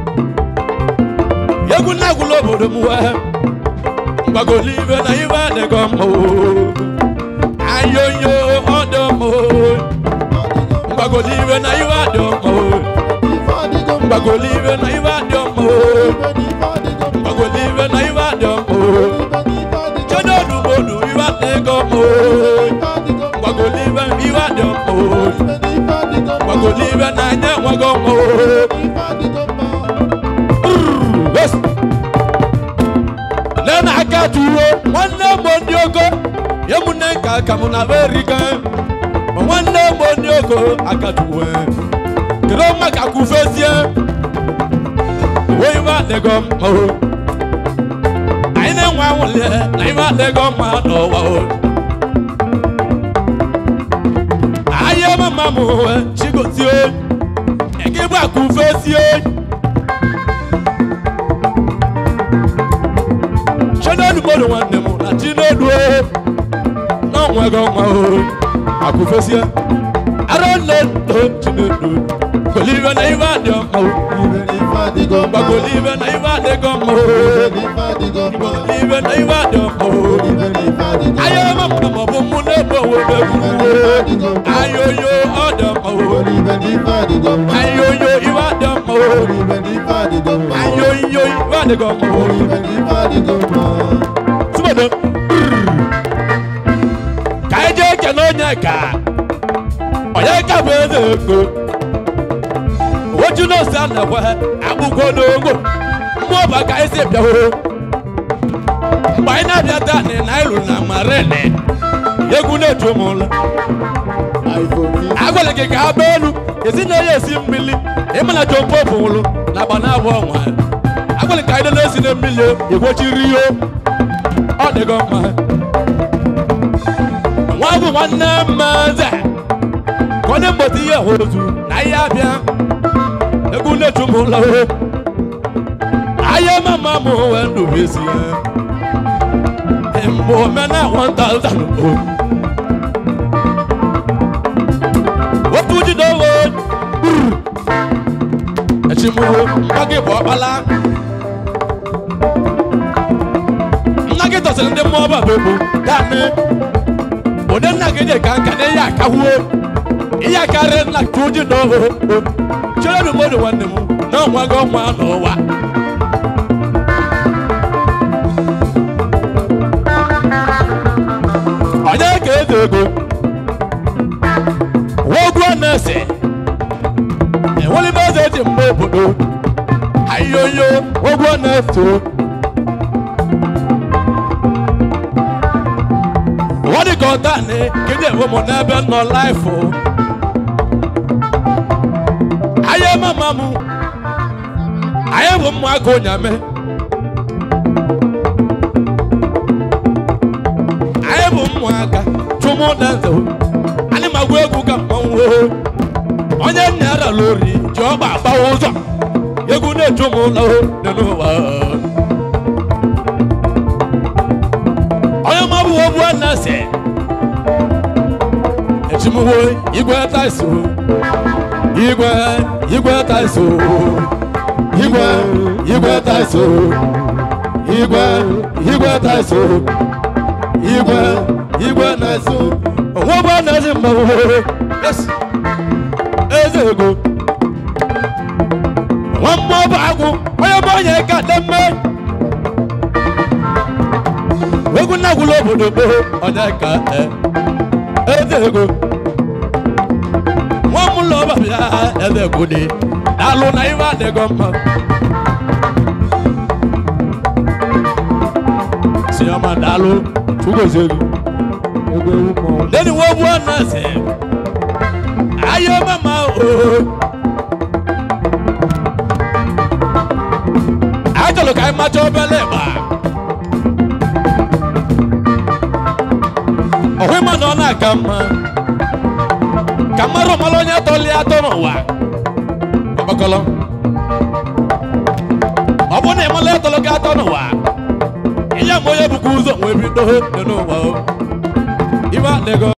egwu na-agwụla obodo m wee mgbagoli ibe na ibe adịghị mma o ayoyo ọdọ m o mgbagoli ibe na ibe adị mma o mgbagoli ibe na ibe adị mma o mgbagoli ibe na ibe adị mma o chedodu modu ibe adịghị mma o mgbagoli ibe ibe adị mma o mgbagoli ibe na anya enweghị mma o Yes. nne na aka tuwo nwanne m ndị ogo ya mụ nne nka aka m na amerika nwanne m ndị ogo aka tuwo kedu maka kwufezie iwe adịgo mma o anyị na-enwe anwụle na iwe adịgo mma n'ụwa o ahịa mama m chigozie eke bụ akwufezie chinedu mmadụ nwanne m na chinedu na onwego nwa o akụfesie ara nne ndo chinedu golive na ibe adị mma o gbagolive na ibe adịgo mma o golive na ibe adị mma o anya mama ma ọ bụ mụ na-ebe onwe m ayoyo ọ dị mma o ayoyo ibe adị mma o ayoyo ibe adịgo mma o tụmọdụ ka anyị jee kene onye ka onye ka bụ eze ego oju nọọsụ a na-ekwe agbụgwọ n'ogbo mmụọ bụ ka anyị si bịawo mgbe anyị na-abịa taa na nairu na marene egwu na-eju m ụlọ agwara gị ka agba elu esi na ya esi mmiri ịmana John Pope nwụrụ na agba na abụọ nwa agwara ka anyị na-esi na mmiri egwochiri ihe ọ dịgo mma nwa bụ nwanne mmaze ka onye mgbata ihe ozu na ihe abịa egwu na-eju m ụlọ ahịa mama m wee ndụbezi ya mgbe omena 1000 o otu jide owe echimuhu mgba gị bụ ọkpala nna gị tọsịrị ndị mmụọ ọba bụ daanị onye nna gị dị ka nka na ihe akawuo ihe akarịa nna ka uji na oho chere na mmadụ nwanne m na ọnwa gị ọnwa n'ụwa onye ka eze ego wogwu na-ese enwere m eze eji mgbe obodo ayoyo wogwu na-ese wọ́n ní kọ́ńtà ní kíni èwo mọ̀ n'ebe nọ láìfò. ayé mama mu ayé bụ mmụ aka onyame ayé bụ mmụ aka chụmụ na nze anyị magwa egwu ka mmanwụ o onye nna ya rara ori ji ọgba agbawa ụzọ egwu na-eju m ụlọ dị n'ụwa onye mabụ ogbu na-ese echimuwo igwe taiso igwe igwe taiso igwe igwe taiso igwe igwe taiso igwe igwe na-eso onwe bụ na-ezi mmanwụ yes eze ego nwa mmụọ bụ agwụ onye bụ onye ka dị mme na-agwụla obodo gboo onye ka e eze ego nwa m ụlọ ọbabịa eze ego dị alụ na iwe adịgo mma sioma daalụ chugozie gị Ego ewu mmọnwụ. lẹ́nu wọ́n wọ́n náà sẹ́ ayé mama o. ajọlọ ka ẹ ma jọ bẹ́lẹ̀ bá. ọ̀hún ma nọ náà ka ma ka ma rọ̀ mọ́lọ́ nyẹ́ tọ́lé atọ́nà wa. ọ̀bọ̀kọlọ. ọ̀bùn ní ìmọ̀lẹ́ tọ́lọ́ ká atọ́nà wa. ìyá mọ̀ yẹ bukú zọ̀ wọ́n ebi dọ́hó nínú wa o. Iba nego